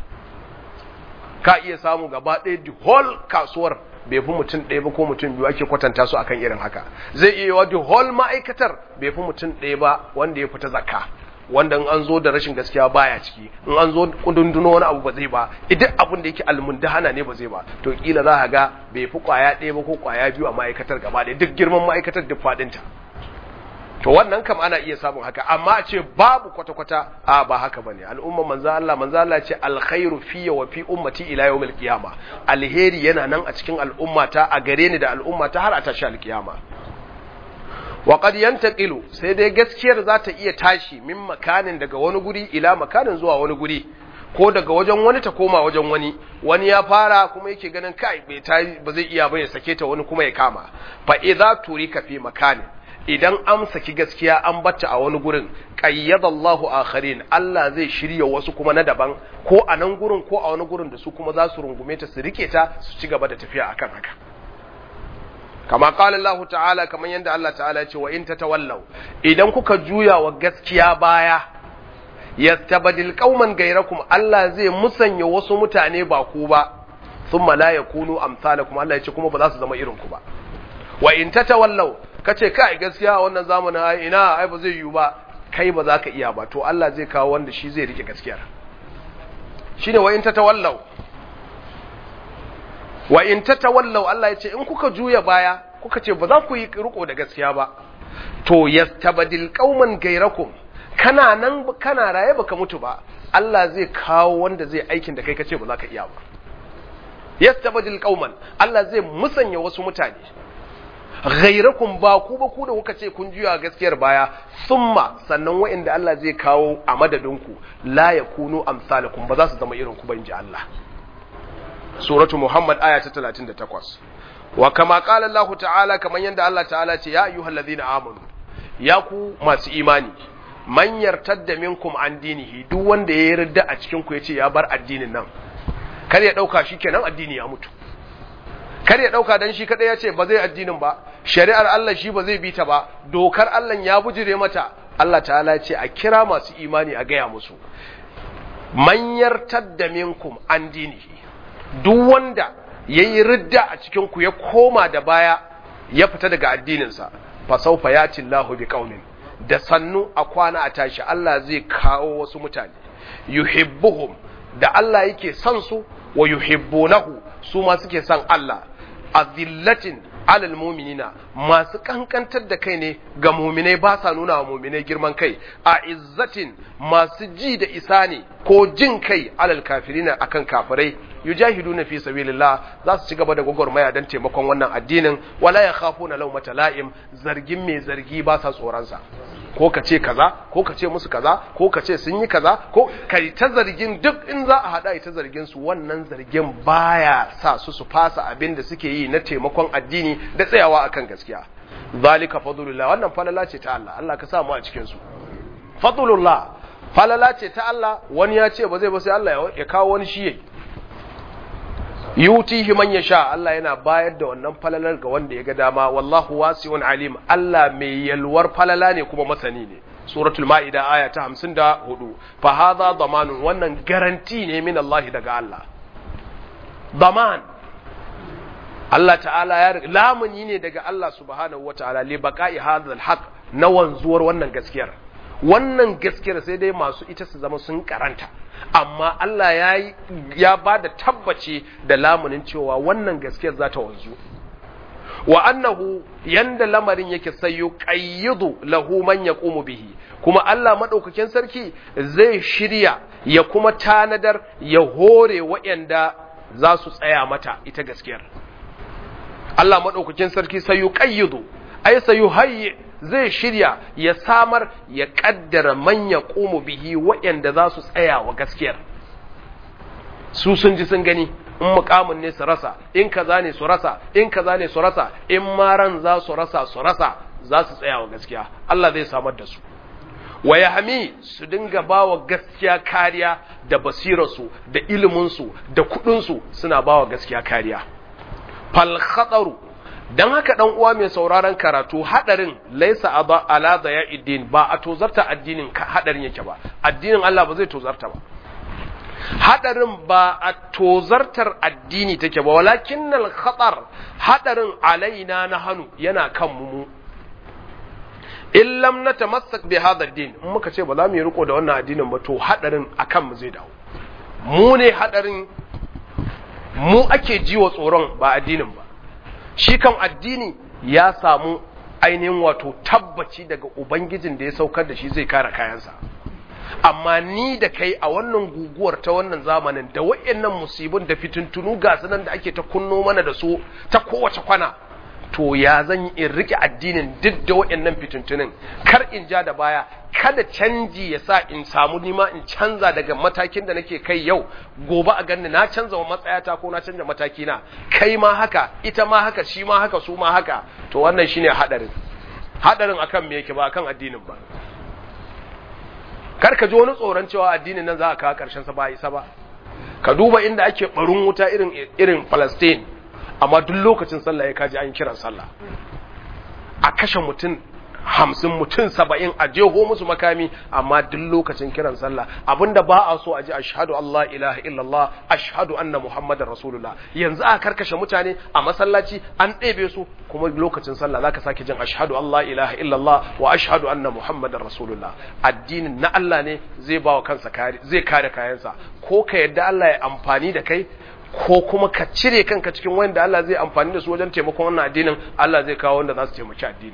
ka iya samu gaba ɗaya the whole kasuwar bai fi mutum ɗaya ba ko mutum biyu ake kwatanta su akan irin haka zai iya yawa the whole ma'aikatar bai fi mutum ɗaya ba wanda ya fita zakka wanda in an zo da rashin gaskiya baya ciki in an zo kudunduno wani abu ba zai ba idan abin da yake almundahana ne ba zai ba to kila za ka ga bai fi kwaya ɗaya ba ko kwaya biyu a ma'aikatar gaba ɗaya duk girman ma'aikatar duk faɗinta to wannan kam ana iya samun haka amma a ce babu kwata-kwata a ba haka bane al'umma manzo Allah manzo Allah ce alkhairu fiyya wa fi ummati ila yawmil qiyama alheri yana nan a cikin al'ummata a gare ni da al'ummata har a tashi alkiyama wa qad yantaqilu sai dai gaskiyar za ta iya tashi min makanin daga wani guri ila makanin zuwa wani guri ko daga wajen wani ta koma wajen wani wani ya fara kuma yake ganin kai bai ta ba zai iya ba ya sake ta wani kuma ya kama fa idza turika fi makanin idan an saki gaskiya an batta a wani gurin qayyadallahu akharin Allah zai shirya wasu kuma na daban ko a nan gurin ko a wani gurin da su kuma za su rungume ta su rike ta su ci gaba da tafiya akan haka kama qala Allah ta'ala kamar yadda Allah ta'ala ya ce wa in tatawallaw idan kuka juya wa gaskiya baya yastabdil qauman gairakum Allah zai musanya wasu mutane ba ku ba thumma la yakunu amsalakum Allah ya ce kuma ba za su zama irin ku ba wa in tatawallaw kace kai gaskiya a wannan zamanin ai ina ai ba zai yiwu ba kai ba za ka iya ba to Allah zai kawo wanda shi zai rike gaskiyar shine wa in tatawallaw wa in tatawallaw Allah ya ce in kuka juya baya kuka ce ba za ku yi riko da gaskiya ba to yastabdil qauman gairakum kana nan kana raye baka mutu ba Allah zai kawo wanda zai aikin da kai kace ba za ka iya ba yastabdil qauman Allah zai musanya wasu mutane ghairakum ba ku ba ku da kuka ce kun juya gaskiyar baya summa sannan wa'inda Allah zai kawo a madadinku la yakunu amsalakum ba za su zama irin ku ba inji Allah suratu Muhammad aya ta 38 wa kama qala Allah ta'ala kaman yanda Allah ta'ala ce ya ayyuhallazina amanu ya ku masu imani man yartadda minkum an dinihi duk wanda ya yarda a cikin ku yace ya bar addinin nan kar ya dauka shikenan addini ya mutu kar ya dauka dan shi kadai yace ba zai addinin ba shari'ar Allah shi ba zai bi ta ba dokar Allah ya bujire mata Allah ta'ala ce a kira masu imani a gaya musu man yartadda minkum an dinihi duk wanda ya yi ridda a cikinku ya koma da baya ya fita daga addininsa fa saufa ya Allahu bi qaumin da sannu a kwana a tashi Allah zai kawo wasu mutane yuhibbuhum da Allah yake son su wa yuhibbunahu su ma suke son Allah azillatin alal muminina masu kankantar da kai ne ga muminai ba sa nuna wa muminai girman kai a izzatin masu ji da isa ne ko jin kai alal kafirina akan kafirai yujahiduna fi sabilillah za su ci gaba da gwagwarmaya don taimakon wannan addinin wala ya khafuna lawmata la'im zargin mai zargi ba sa tsoron sa ko ka ce kaza ko ka ce musu kaza ko ka ce sun yi kaza ko kai ta zargin duk in za a hada ta zargin su wannan zargin baya sa su su fasa abin da suke yi na taimakon addini da tsayawa akan gaskiya zalika fadlullah wannan falala ce ta Allah Allah ka sa mu a cikin su fadlullah falala ce ta Allah wani ya ce ba zai ba sai Allah ya kawo wani shi yayi yutihi man yasha Allah yana bayar da wannan falalar ga wanda ya ga dama wallahu wasi'un alim Allah mai yalwar falala ne kuma masani ne suratul maida aya ta 54 fa hadha damanun wannan garanti ne min Allah daga Allah daman Allah ta'ala ya lamuni ne daga Allah subhanahu wa ta'ala li baqa'i hadhal haqq na wanzuwar wannan gaskiyar wannan gaskiyar sai dai masu ita su zama sun karanta amma Allah ya ya bada tabbaci da lamunin cewa wannan gaskiyar za ta wanzu wa annahu yanda lamarin yake sai yuqayyidu lahu man yaqumu bihi kuma Allah madaukakin sarki zai shirya ya kuma tanadar ya hore waɗanda za su tsaya mata ita gaskiyar Allah madaukakin sarki sai yuqayyidu ay sai yuhayyi zai shirya ya samar ya kaddara man yaqumu bihi waɗanda za su tsaya wa gaskiyar su sun ji sun gani in mukamin ne su rasa in kaza ne su rasa in kaza ne su rasa in maran za su rasa su rasa za su tsaya wa gaskiya Allah zai samar da su wa yahmi su dinga bawa gaskiya kariya da basirarsu da iliminsu da kudinsu suna bawa gaskiya kariya fal khataru dan haka dan uwa mai sauraron karatu hadarin laisa ala daya'iddin ba a tozarta addinin hadarin yake ba addinin Allah ba zai tozarta ba hadarin ba a tozartar addini take ba walakin khatar hadarin alaina na hannu yana kan mu in lam natamassak bi hadha din in muka ce ba za mu yi riko da wannan addinin ba to hadarin akan mu zai dawo mu ne hadarin mu ake jiwa tsoron ba addinin ba shi kan addini ya samu ainihin wato tabbaci daga ubangijin da ya saukar da shi zai kare kayansa amma ni da kai a wannan guguwar ta wannan zamanin da wayannan musibin da fitintunu ga nan da ake ta kunno mana da su ta kowace kwana to ya zan yi in rike addinin duk da wayannan fitintunin kar in ja da baya kada canji ya sa in samu nima in canza daga matakin da nake kai yau gobe a ganni na canza wa matsayata ko na canza mataki na kai ma haka ita ma haka shi ma haka su ma haka to wannan shine hadarin hadarin akan me yake ba akan addinin ba kar ka ji wani tsoron cewa addinin nan za a kawo karshen sa ba isa ba ka duba inda ake barin wuta irin irin Palestine amma duk lokacin sallah ya kaji an kiran sallah a kashe mutum hamsin mutum saba'in a jeho musu makami amma duk lokacin kiran sallah abinda ba a so a ji ashhadu Allah ilaha illallah ashhadu anna muhammadar rasulullah yanzu a karkashe mutane a masallaci an ɗebe su kuma lokacin sallah zaka sake jin ashhadu Allah ilaha illallah wa ashhadu anna muhammadar rasulullah addinin na Allah ne zai ba wa kansa kare zai kare kayansa ko ka yadda Allah ya amfani da kai ko kuma ka cire kanka cikin wanda Allah zai amfani da su wajen taimakon wannan addinin Allah zai kawo wanda za su taimaki addinin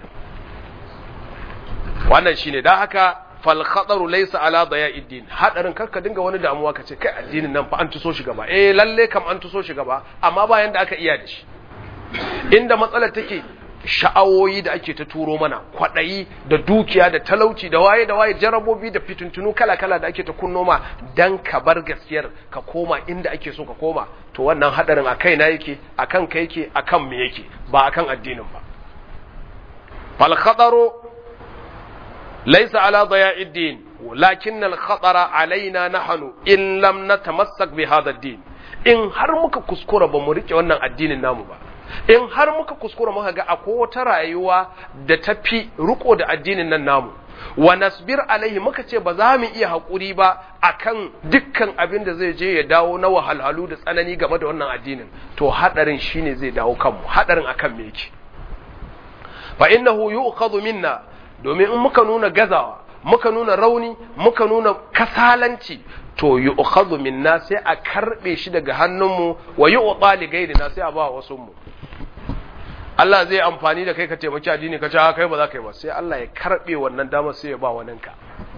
wannan shine dan haka fal khataru laysa ala daya'iddin hadarin karka dinga wani damuwa kace kai addinin nan fa an tuso shi gaba eh lalle kam an tuso shi gaba amma bayan da aka iya da shi inda matsalar take sha'awoyi da ake ta turo mana kwadayi da dukiya da talauci da waye da waye jarabobi da fituntunu kala-kala da ake ta kunno ma dan ka bar gaskiyar ka koma inda ake so ka koma to wannan hadarin a kaina yake akan ka yake akan me yake ba akan addinin ba fal khataru ليس على ضياع الدين ولكن الخطر علينا نحن إن لم نتمسك بهذا الدين in har muka kuskura ba mu rike wannan addinin namu ba in har muka kuskura muka ga akwai wata rayuwa da tafi riko da addinin nan namu wa nasbir alaihi muka ce ba za mu iya haƙuri ba akan dukkan abin da zai je ya dawo na wahalhalu da tsanani game da wannan addinin to hadarin shine zai dawo kanmu hadarin akan me yake fa innahu yu'khadhu minna domin in muka nuna gazawa muka nuna rauni muka nuna kasalanci to yi ukhadhu minna sai a karbe shi daga hannunmu wa yi uta li gairina sai a ba wasu mu Allah zai amfani da kai ka taimaki addini ka ce kai ba za ka yi ba sai Allah ya karbe wannan damar sai ya ba waninka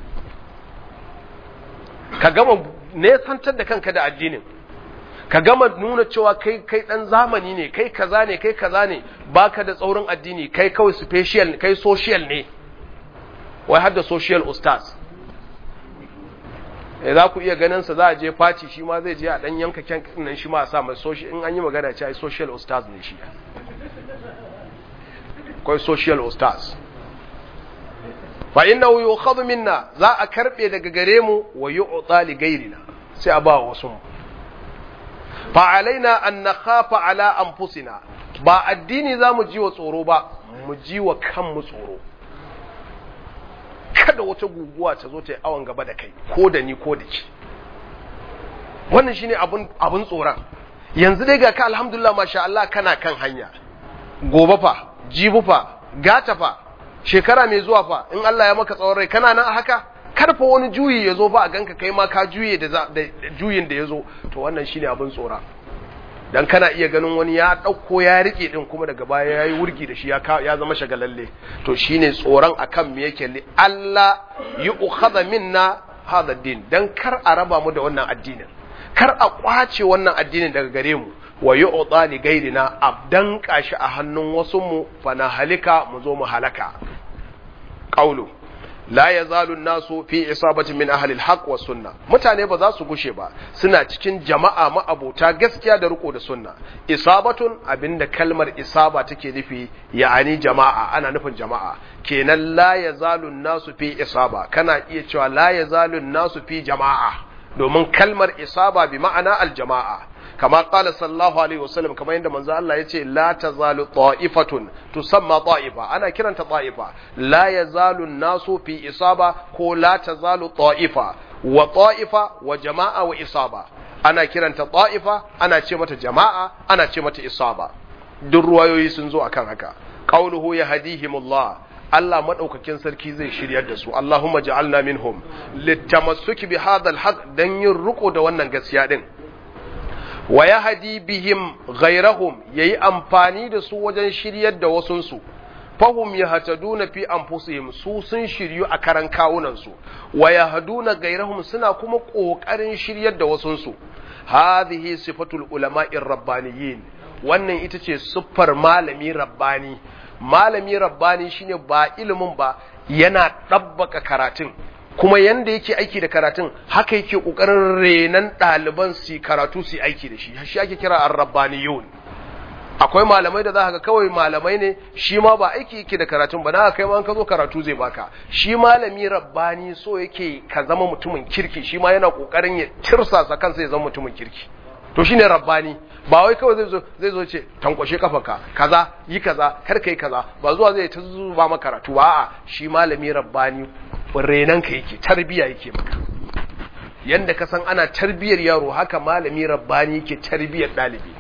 ka gama nesantar da kanka da addinin ka gama nuna cewa kai kai dan zamani ne kai kaza ne kai kaza ne baka da tsaurin addini kai kawai special kai social ne wai har da social ustaz eh za ku iya ganin sa za a je party shi ma zai je a dan yanka kyan nan shi ma a sa mai social in an yi magana ce ai social ustaz ne shi kai social ustaz fa innahu yukhadhu minna za a karbe daga gare mu wa yu'ta li ghairina sai a ba wasu mu fa alaina an nakhafa ala anfusina ba addini za mu ji wa tsoro ba mu ji wa kanmu tsoro kada wata guguwa ta zo ta yi awon gaba da kai ko da ni ko da ki wannan shine abun abun tsoron yanzu dai ga ka alhamdulillah masha Allah kana kan hanya gobe fa jibu fa gata fa shekara mai zuwa fa in Allah ya maka tsawon rai kana nan a haka karfa wani juyi ya zo fa a ganka kai ma ka juye da juyin da ya zo to wannan shine abin tsora dan kana iya ganin wani ya ɗauko ya rike din kuma daga baya ya yi wurgi da shi ya zama shagalalle to shine tsoron akan me yake li Allah yi ukhadha minna hadha din dan kar a raba mu da wannan addinin kar a kwace wannan addinin daga gare mu wa yu'ta li gairina abdan kashi a hannun wasu mu fa na halika mu zo mu halaka qawlu la yazalu nasu fi isabatin min ahli alhaq wa sunna mutane ba za su gushe ba suna cikin jama'a ma'abota gaskiya da riko da sunna isabatun abinda kalmar isaba take nufi ya'ani jama'a ana nufin jama'a kenan la yazalu nasu fi isaba kana iya cewa la yazalu nasu fi jama'a domin kalmar isaba bi ma'ana aljama'a kama qala sallallahu alaihi wasallam kamar yadda manzo Allah yace la tazalu ta'ifatun tusamma ta'ifa ana kiranta ta'ifa la yazalu nasu fi isaba ko la tazalu ta'ifa wa ta'ifa wa jama'a wa isaba ana kiranta ta'ifa ana ce mata jama'a ana ce mata isaba duk ruwayoyi sun zo akan haka qauluhu yahdihimullah Allah madaukakin sarki zai shiryar da su Allahumma ja'alna minhum litamassuki bi hadha alhaq dan yin riko da wannan gaskiya din wa yahdi bihim ghayrahum yayi amfani da su wajen shiryar da wasunsu fahum yahtaduna fi anfusihim su sun shiryu a karan kawunan su wa yahduna ghayrahum suna kuma kokarin shiryar da wasunsu hadhihi sifatul ulama'ir rabbaniyin wannan ita ce siffar malami rabbani malami rabbani shine ba ilimin ba yana ɗabbaka karatun kuma yanda yake aiki da karatun haka yake ƙoƙarin renan ɗaliban su karatu su aiki da shi shi ake kira ar-rabbaniyun akwai malamai da za ka kawai malamai ne shi ma ba aiki yake da karatun ba na kai ma ka zo karatu zai baka shi malami rabbani so yake ka zama mutumin kirki shi ma yana ƙoƙarin ya tirsasa kansa ya zama mutumin kirki to shine rabbani ba wai kawai zai zo zai zo ce tankwashe kafanka kaza yi kaza kar kai kaza ba zuwa zai ta zuba maka karatu ba a'a shi malami rabbani renan ka yake tarbiya yake maka yanda ka san ana tarbiyar yaro haka malami rabbani yake tarbiyar dalibi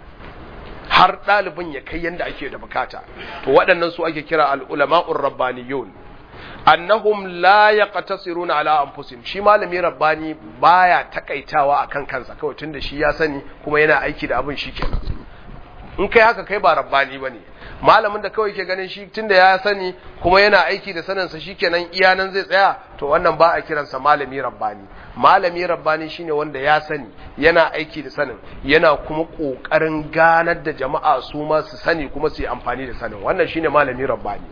har dalibin ya kai yanda ake da bukata to waɗannan su ake kira al-ulama'ur rabbaniyun annahum la yaqtasiruna ala anfusihim shi malami rabbani baya takaitawa akan kansa kawai tunda shi ya sani kuma yana aiki da abin shikenan in kai haka kai ba rabbani bane malamin da kawai ke ganin shi tunda ya sani kuma yana aiki da sanin sa shikenan iya nan zai tsaya to wannan ba a kiransa malami rabbani malami rabbani shine wanda ya sani yana aiki da sanin yana kuma kokarin ganar da jama'a su ma su sani kuma su yi amfani da sanin wannan shine malami rabbani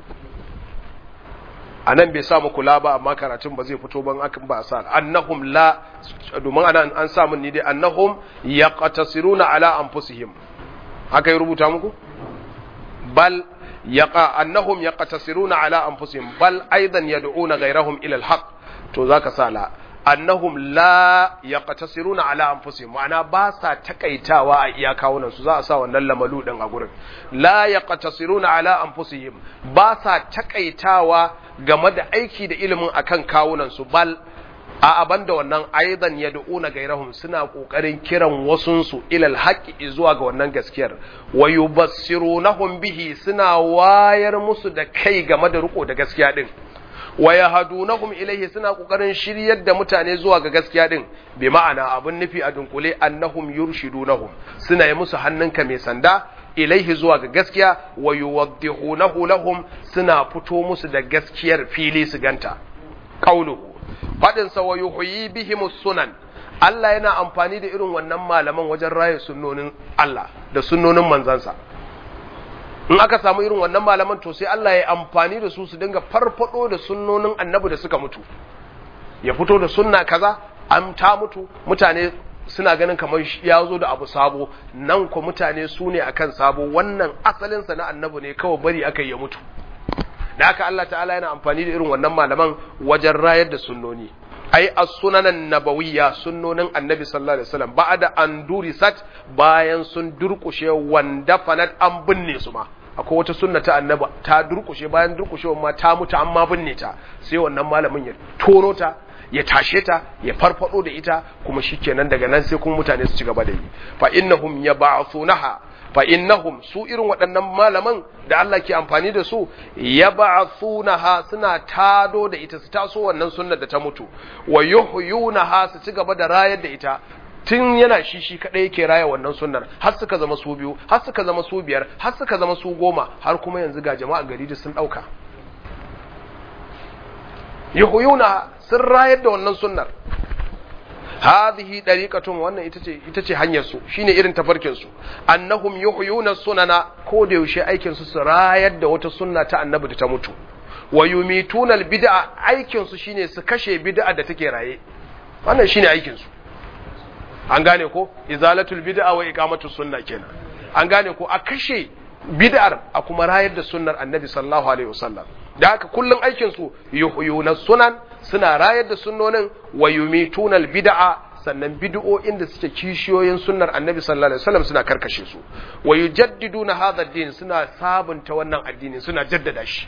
a nan bai samu kula ba amma karatun ba zai fito ban akan ba sa annahum la domin ana an samu ni dai annahum yaqtasiruna ala anfusihim haka ya rubuta muku bal yaqa annahum yaqtasiruna ala anfusihim bal aidan yad'una ghayrahum ila alhaq to zaka sa la annahum la yaqtasiruna ala anfusihim ma'ana ba sa takaitawa a iyakawunan su za a sa wannan lamalu din a gurin la yaqtasiruna ala anfusihim ba sa takaitawa game da aiki da ilimin akan kawunan su bal a aban da wannan aidan yad'una gairahum suna kokarin kiran wasun su ilal haqqi zuwa ga wannan gaskiyar wa yubassirunahum bihi suna wayar musu da kai game da riko da gaskiya din wa yahdunahum ilayhi suna kokarin shiryar da mutane zuwa ga gaskiya din bi ma'ana abun nufi a dunkule annahum yurshidunahum suna yi musu hannunka mai sanda ilaihi zuwa ga gaskiya wa yuwaddihunahu lahum suna fito musu da gaskiyar fili su ganta qauluhu fadin sa wa yuhyi bihim sunan Allah yana amfani da irin wannan malaman wajen raye sunnonin Allah da sunnonin manzansa in aka samu irin wannan malaman to sai Allah ya amfani da su su dinga farfado da sunnonin annabi da suka mutu ya fito da sunna kaza an ta mutu mutane suna ganin kamar ya zo da abu sabo nan ko mutane su ne akan sabo wannan asalinsa na annabi ne kawai bari aka ya mutu da haka Allah ta'ala yana amfani da irin wannan malaman wajen rayar da sunnoni ai as-sunanan nabawiyya sunnonin annabi sallallahu alaihi wasallam ba'da an durisat bayan sun durkushe wanda fanat an binne su ma akwai wata sunna ta annabi ta durkushe bayan durkushewar ma ta mutu amma binne ta sai wannan malamin ya tono ta ya tashe ta ya farfado da ita kuma shikenan daga nan sai kuma mutane su ci gaba da yi fa innahum yab'athunaha fa innahum su irin waɗannan malaman da Allah ke amfani da su yab'athunaha suna tado da ita su taso wannan sunnar da ta mutu wa yuhyunaha su ci gaba da rayar da ita tun yana shi shi kadai yake raya wannan sunnar har suka zama su biyu har suka zama su biyar har suka zama su goma har kuma yanzu ga jama'a gari da sun dauka yuhyuna sun rayar da wannan sunnar hadhihi dariqatun wannan ita ce ita ce hanyar su shine irin tafarkin su annahum yuhyuna sunana ko da yaushe aikin su su rayar da wata sunna ta annabi da ta mutu wa yumituna albid'a aikin su shine su kashe bid'a da take raye wannan shine aikin su an gane ko izalatul bid'a wa iqamatus sunna kenan an gane ko a kashe bid'ar a kuma rayar da sunnar annabi sallallahu alaihi wasallam da haka kullun aikin su yuhyuna sunan suna rayar da sunnonin wa yumituna bid'a sannan bid'o'in da suke kishiyoyin sunnar annabi sallallahu alaihi wasallam suna karkashe su wa yujaddiduna hadha ad-din suna sabunta wannan addini suna jaddada shi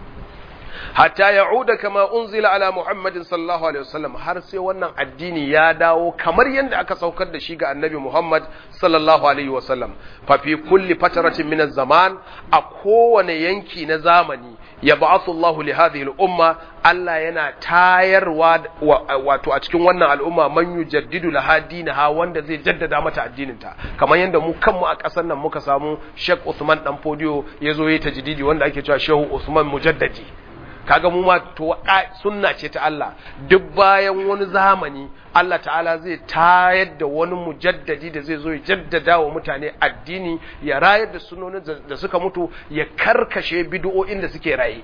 hatta ya'uda kama unzila ala muhammadin sallallahu alaihi wasallam har sai wannan addini ya dawo kamar yadda aka saukar da shi ga annabi muhammad sallallahu alaihi wasallam fa fi kulli fataratin min zaman a kowane yanki na zamani ya ba'athu Allahu li hadhihi al-umma Allah yana tayarwa wato a cikin wannan al'umma man yujaddidu laha dinaha wanda zai jaddada mata addinin ta kamar yadda mu kanmu a ƙasar nan muka samu Sheikh Usman dan Fodiyo yazo yayi tajdidi wanda ake cewa Shehu Usman Mujaddadi kaga mu ma to sunna ce ta Allah duk bayan wani zamani Allah ta'ala zai tayar da wani mujaddadi da zai zo ya jaddada wa mutane addini ya rayar da sunonin da suka mutu ya karkashe bid'o'in da suke raye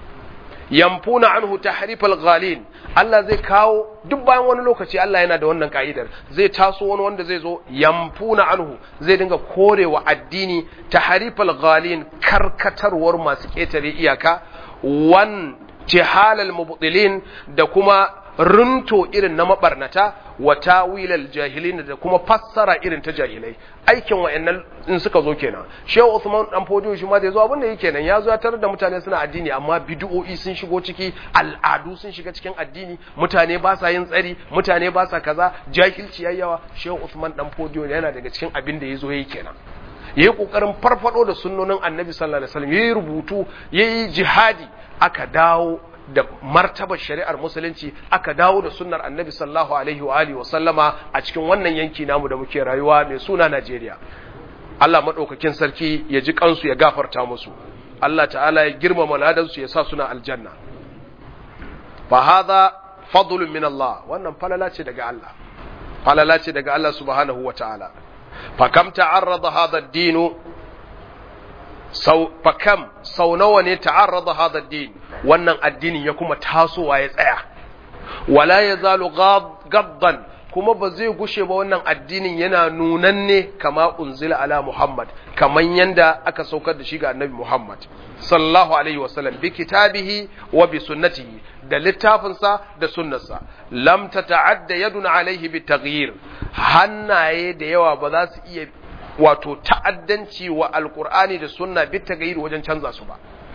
yamfuna anhu tahrifal ghalin Allah zai kawo duk bayan wani lokaci Allah yana da wannan ka'idar zai taso wani wanda zai zo yamfuna anhu zai dinga korewa addini tahrifal ghalin karkatarwar masu ketare iyaka wan jihalal mubtilin da kuma runto irin na mabarnata wa tawilal jahilin da kuma fassara irin ta jahilai aikin wayannan in suka zo kenan shehu Usman dan fodiyo shi ma da yazo abin da yake kenan ya zo ya tarar da mutane suna addini amma bid'o'i sun shigo ciki al'adu sun shiga cikin addini mutane ba sa yin tsari mutane ba sa kaza jahilci yayyawa shehu Usman dan fodiyo yana daga cikin abin da yazo yayi kenan yayi kokarin farfado da sunnonin annabi sallallahu alaihi wasallam yayi rubutu yayi jihadi aka dawo da martabar shari'ar musulunci aka dawo da sunnar annabi sallallahu alaihi wa alihi wa sallama a cikin wannan yanki namu da muke rayuwa mai suna Najeriya Allah madaukakin sarki ya ji kansu ya gafarta musu Allah ta'ala ya girmama ladansu ya sa suna aljanna fa hadha fadlun min Allah wannan falala ce daga Allah falala ce daga Allah subhanahu wa ta'ala fa kam ta'arrada hadha ad-din sau fakam sau nawa ne ta'arrada hadha ad-din wannan addinin ya kuma tasowa ya tsaya wala yazalu gaddan kuma ba zai gushe ba wannan addinin yana nunanne kama unzila ala Muhammad kaman yanda aka saukar da shi ga Annabi Muhammad sallallahu alaihi wasallam bi kitabihi wa bi sunnatihi da littafinsa da sunnarsa lam tata'adda yadun alaihi bi taghyir hannaye da yawa ba za su iya wato ta'addanci wa alqur'ani da sunna bi taghyir wajen canza su ba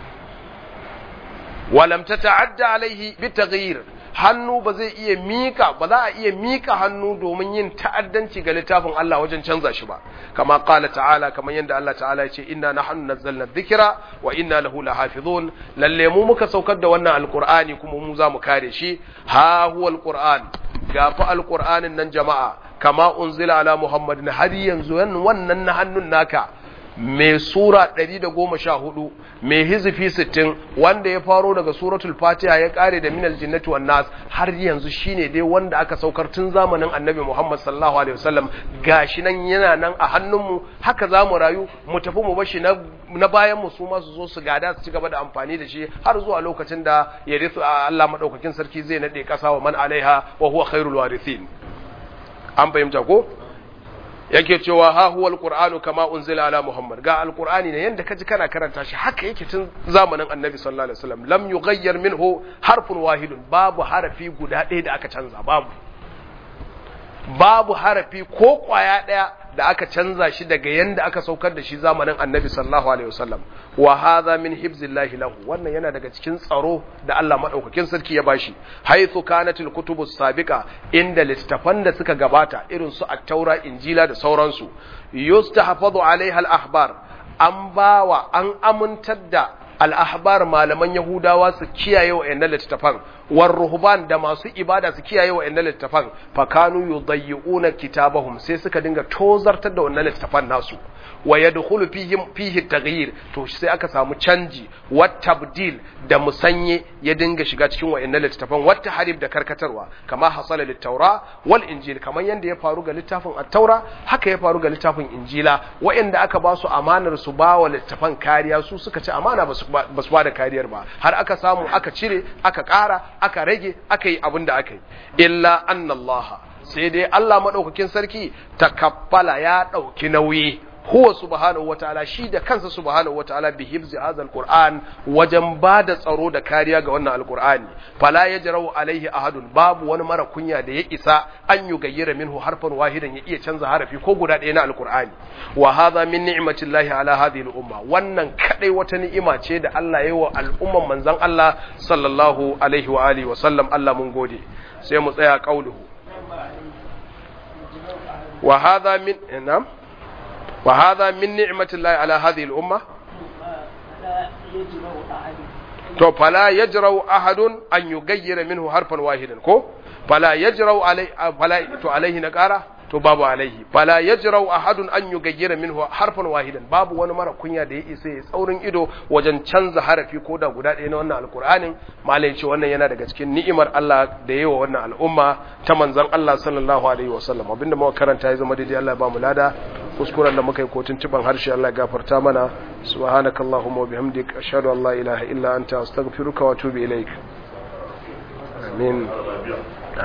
walam tata'adda alaihi bi taghyir hannu ba zai iya mika ba za a iya mika hannu domin yin ta'addanci ga littafin Allah wajen canza shi ba kama qala ta'ala kamar yadda Allah ta'ala ya ce inna nahnu nazzalna dhikra wa inna lahu lahafizun lalle mu muka saukar da wannan alqur'ani kuma mu za mu kare shi ha huwa alqur'an gafi alqur'anin nan jama'a kama unzila ala muhammadin har yanzu wannan na hannun naka mai sura 114 mai hizifi 60 wanda ya faro daga suratul fatiha ya kare da minal jinnati wan nas har yanzu shine dai wanda aka saukar tun zamanin annabi Muhammad sallallahu alaihi wasallam gashi nan yana nan a hannunmu haka zamu rayu mu tafi mu bashi na na bayan mu su ma su zo su gada su ci gaba da amfani da shi har zuwa lokacin da ya risu Allah madaukakin sarki zai nade kasa wa man alaiha wa huwa khairul warithin an fahimta ko yake cewa ha huwa alqur'anu kama unzila ala muhammad ga alqur'ani ne yanda kaji kana karanta shi haka yake tun zamanin annabi sallallahu alaihi wasallam lam yughayyar minhu harfun wahidun babu harafi guda ɗaya da aka canza babu babu harafi ko kwaya daya da aka canza shi daga yanda aka saukar da shi zamanin annabi sallallahu alaihi wasallam wa hadha min hibzillahi lahu wannan yana daga cikin tsaro da Allah madaukakin sarki ya bashi haythu kanatil kutubus sabiqa inda littafan da suka gabata irin su at-taura injila da sauransu yustahfazu alaiha al-ahbar an bawa an amintar da al'ahbar malaman Yahudawa su kiyaye wa ‘yan littattafan, war ruhban da masu ibada su kiyaye wa ‘yan littattafan, fakanu yu dayyuna kitabahum sai suka dinga tozartar da wannan littattafan nasu, wa ya dukulu fihi taghyir to sai aka samu canji, wat tabdil da musanye ya dinga shiga cikin wa ‘yan littattafan, wata harib da karkatarwa, kama hasala littaura wal injil, kamar yadda ya faru ga littafin attaura, haka ya faru ga littafin injila, wa'yanda aka ba su amanar su ba wa littattafan kariya su suka ci amana ba su ba su ba da kariyar ba har aka samu aka cire aka ƙara aka rage aka yi abin da aka yi illa annallaha sai dai Allah maɗaukakin sarki takaffala ya ɗauki nauyi huwa subhanahu wataala shi da kansa subhanahu wataala bi hifzi hadha alquran wajen ba da tsaro da kariya ga wannan alqur'ani fala yajrau alaihi ahadun babu wani mara kunya da ya isa an yi gayyara minhu harfan wahidan ya iya canza harafi ko guda ɗaya na alqur'ani wa hadha min ni'matillahi ala hadhihi al-umma wannan kadai wata ni'ima ce da Allah ya yi wa al'umman manzon Allah sallallahu alaihi wa alihi wa sallam Allah mun gode sai mu tsaya qauluhu wa hadha min na'am وهذا من نعمة الله على هذه الأمة to fala yajrau ahadun an yugayyira minhu harfan wahidan ko fala yajrau alai fala to alaihi na kara to babu alaihi fala yajrau ahadun an yugayyira minhu harfan wahidan babu wani mara kunya da ya isa ya tsaurin ido wajen canza harafi ko da guda ɗaya na wannan alkur'anin malai ce wannan yana daga cikin ni'imar Allah da yawa wannan al'umma ta manzon Allah sallallahu alaihi wasallam abinda muka karanta ya zama daidai Allah ya ba mu lada kuskuren da muka yi kotun ciban harshe Allah ya gafarta mana subhanakallahumma wa bihamdik ashhadu an la ilaha illa anta astaghfiruka wa atubu ilaik amin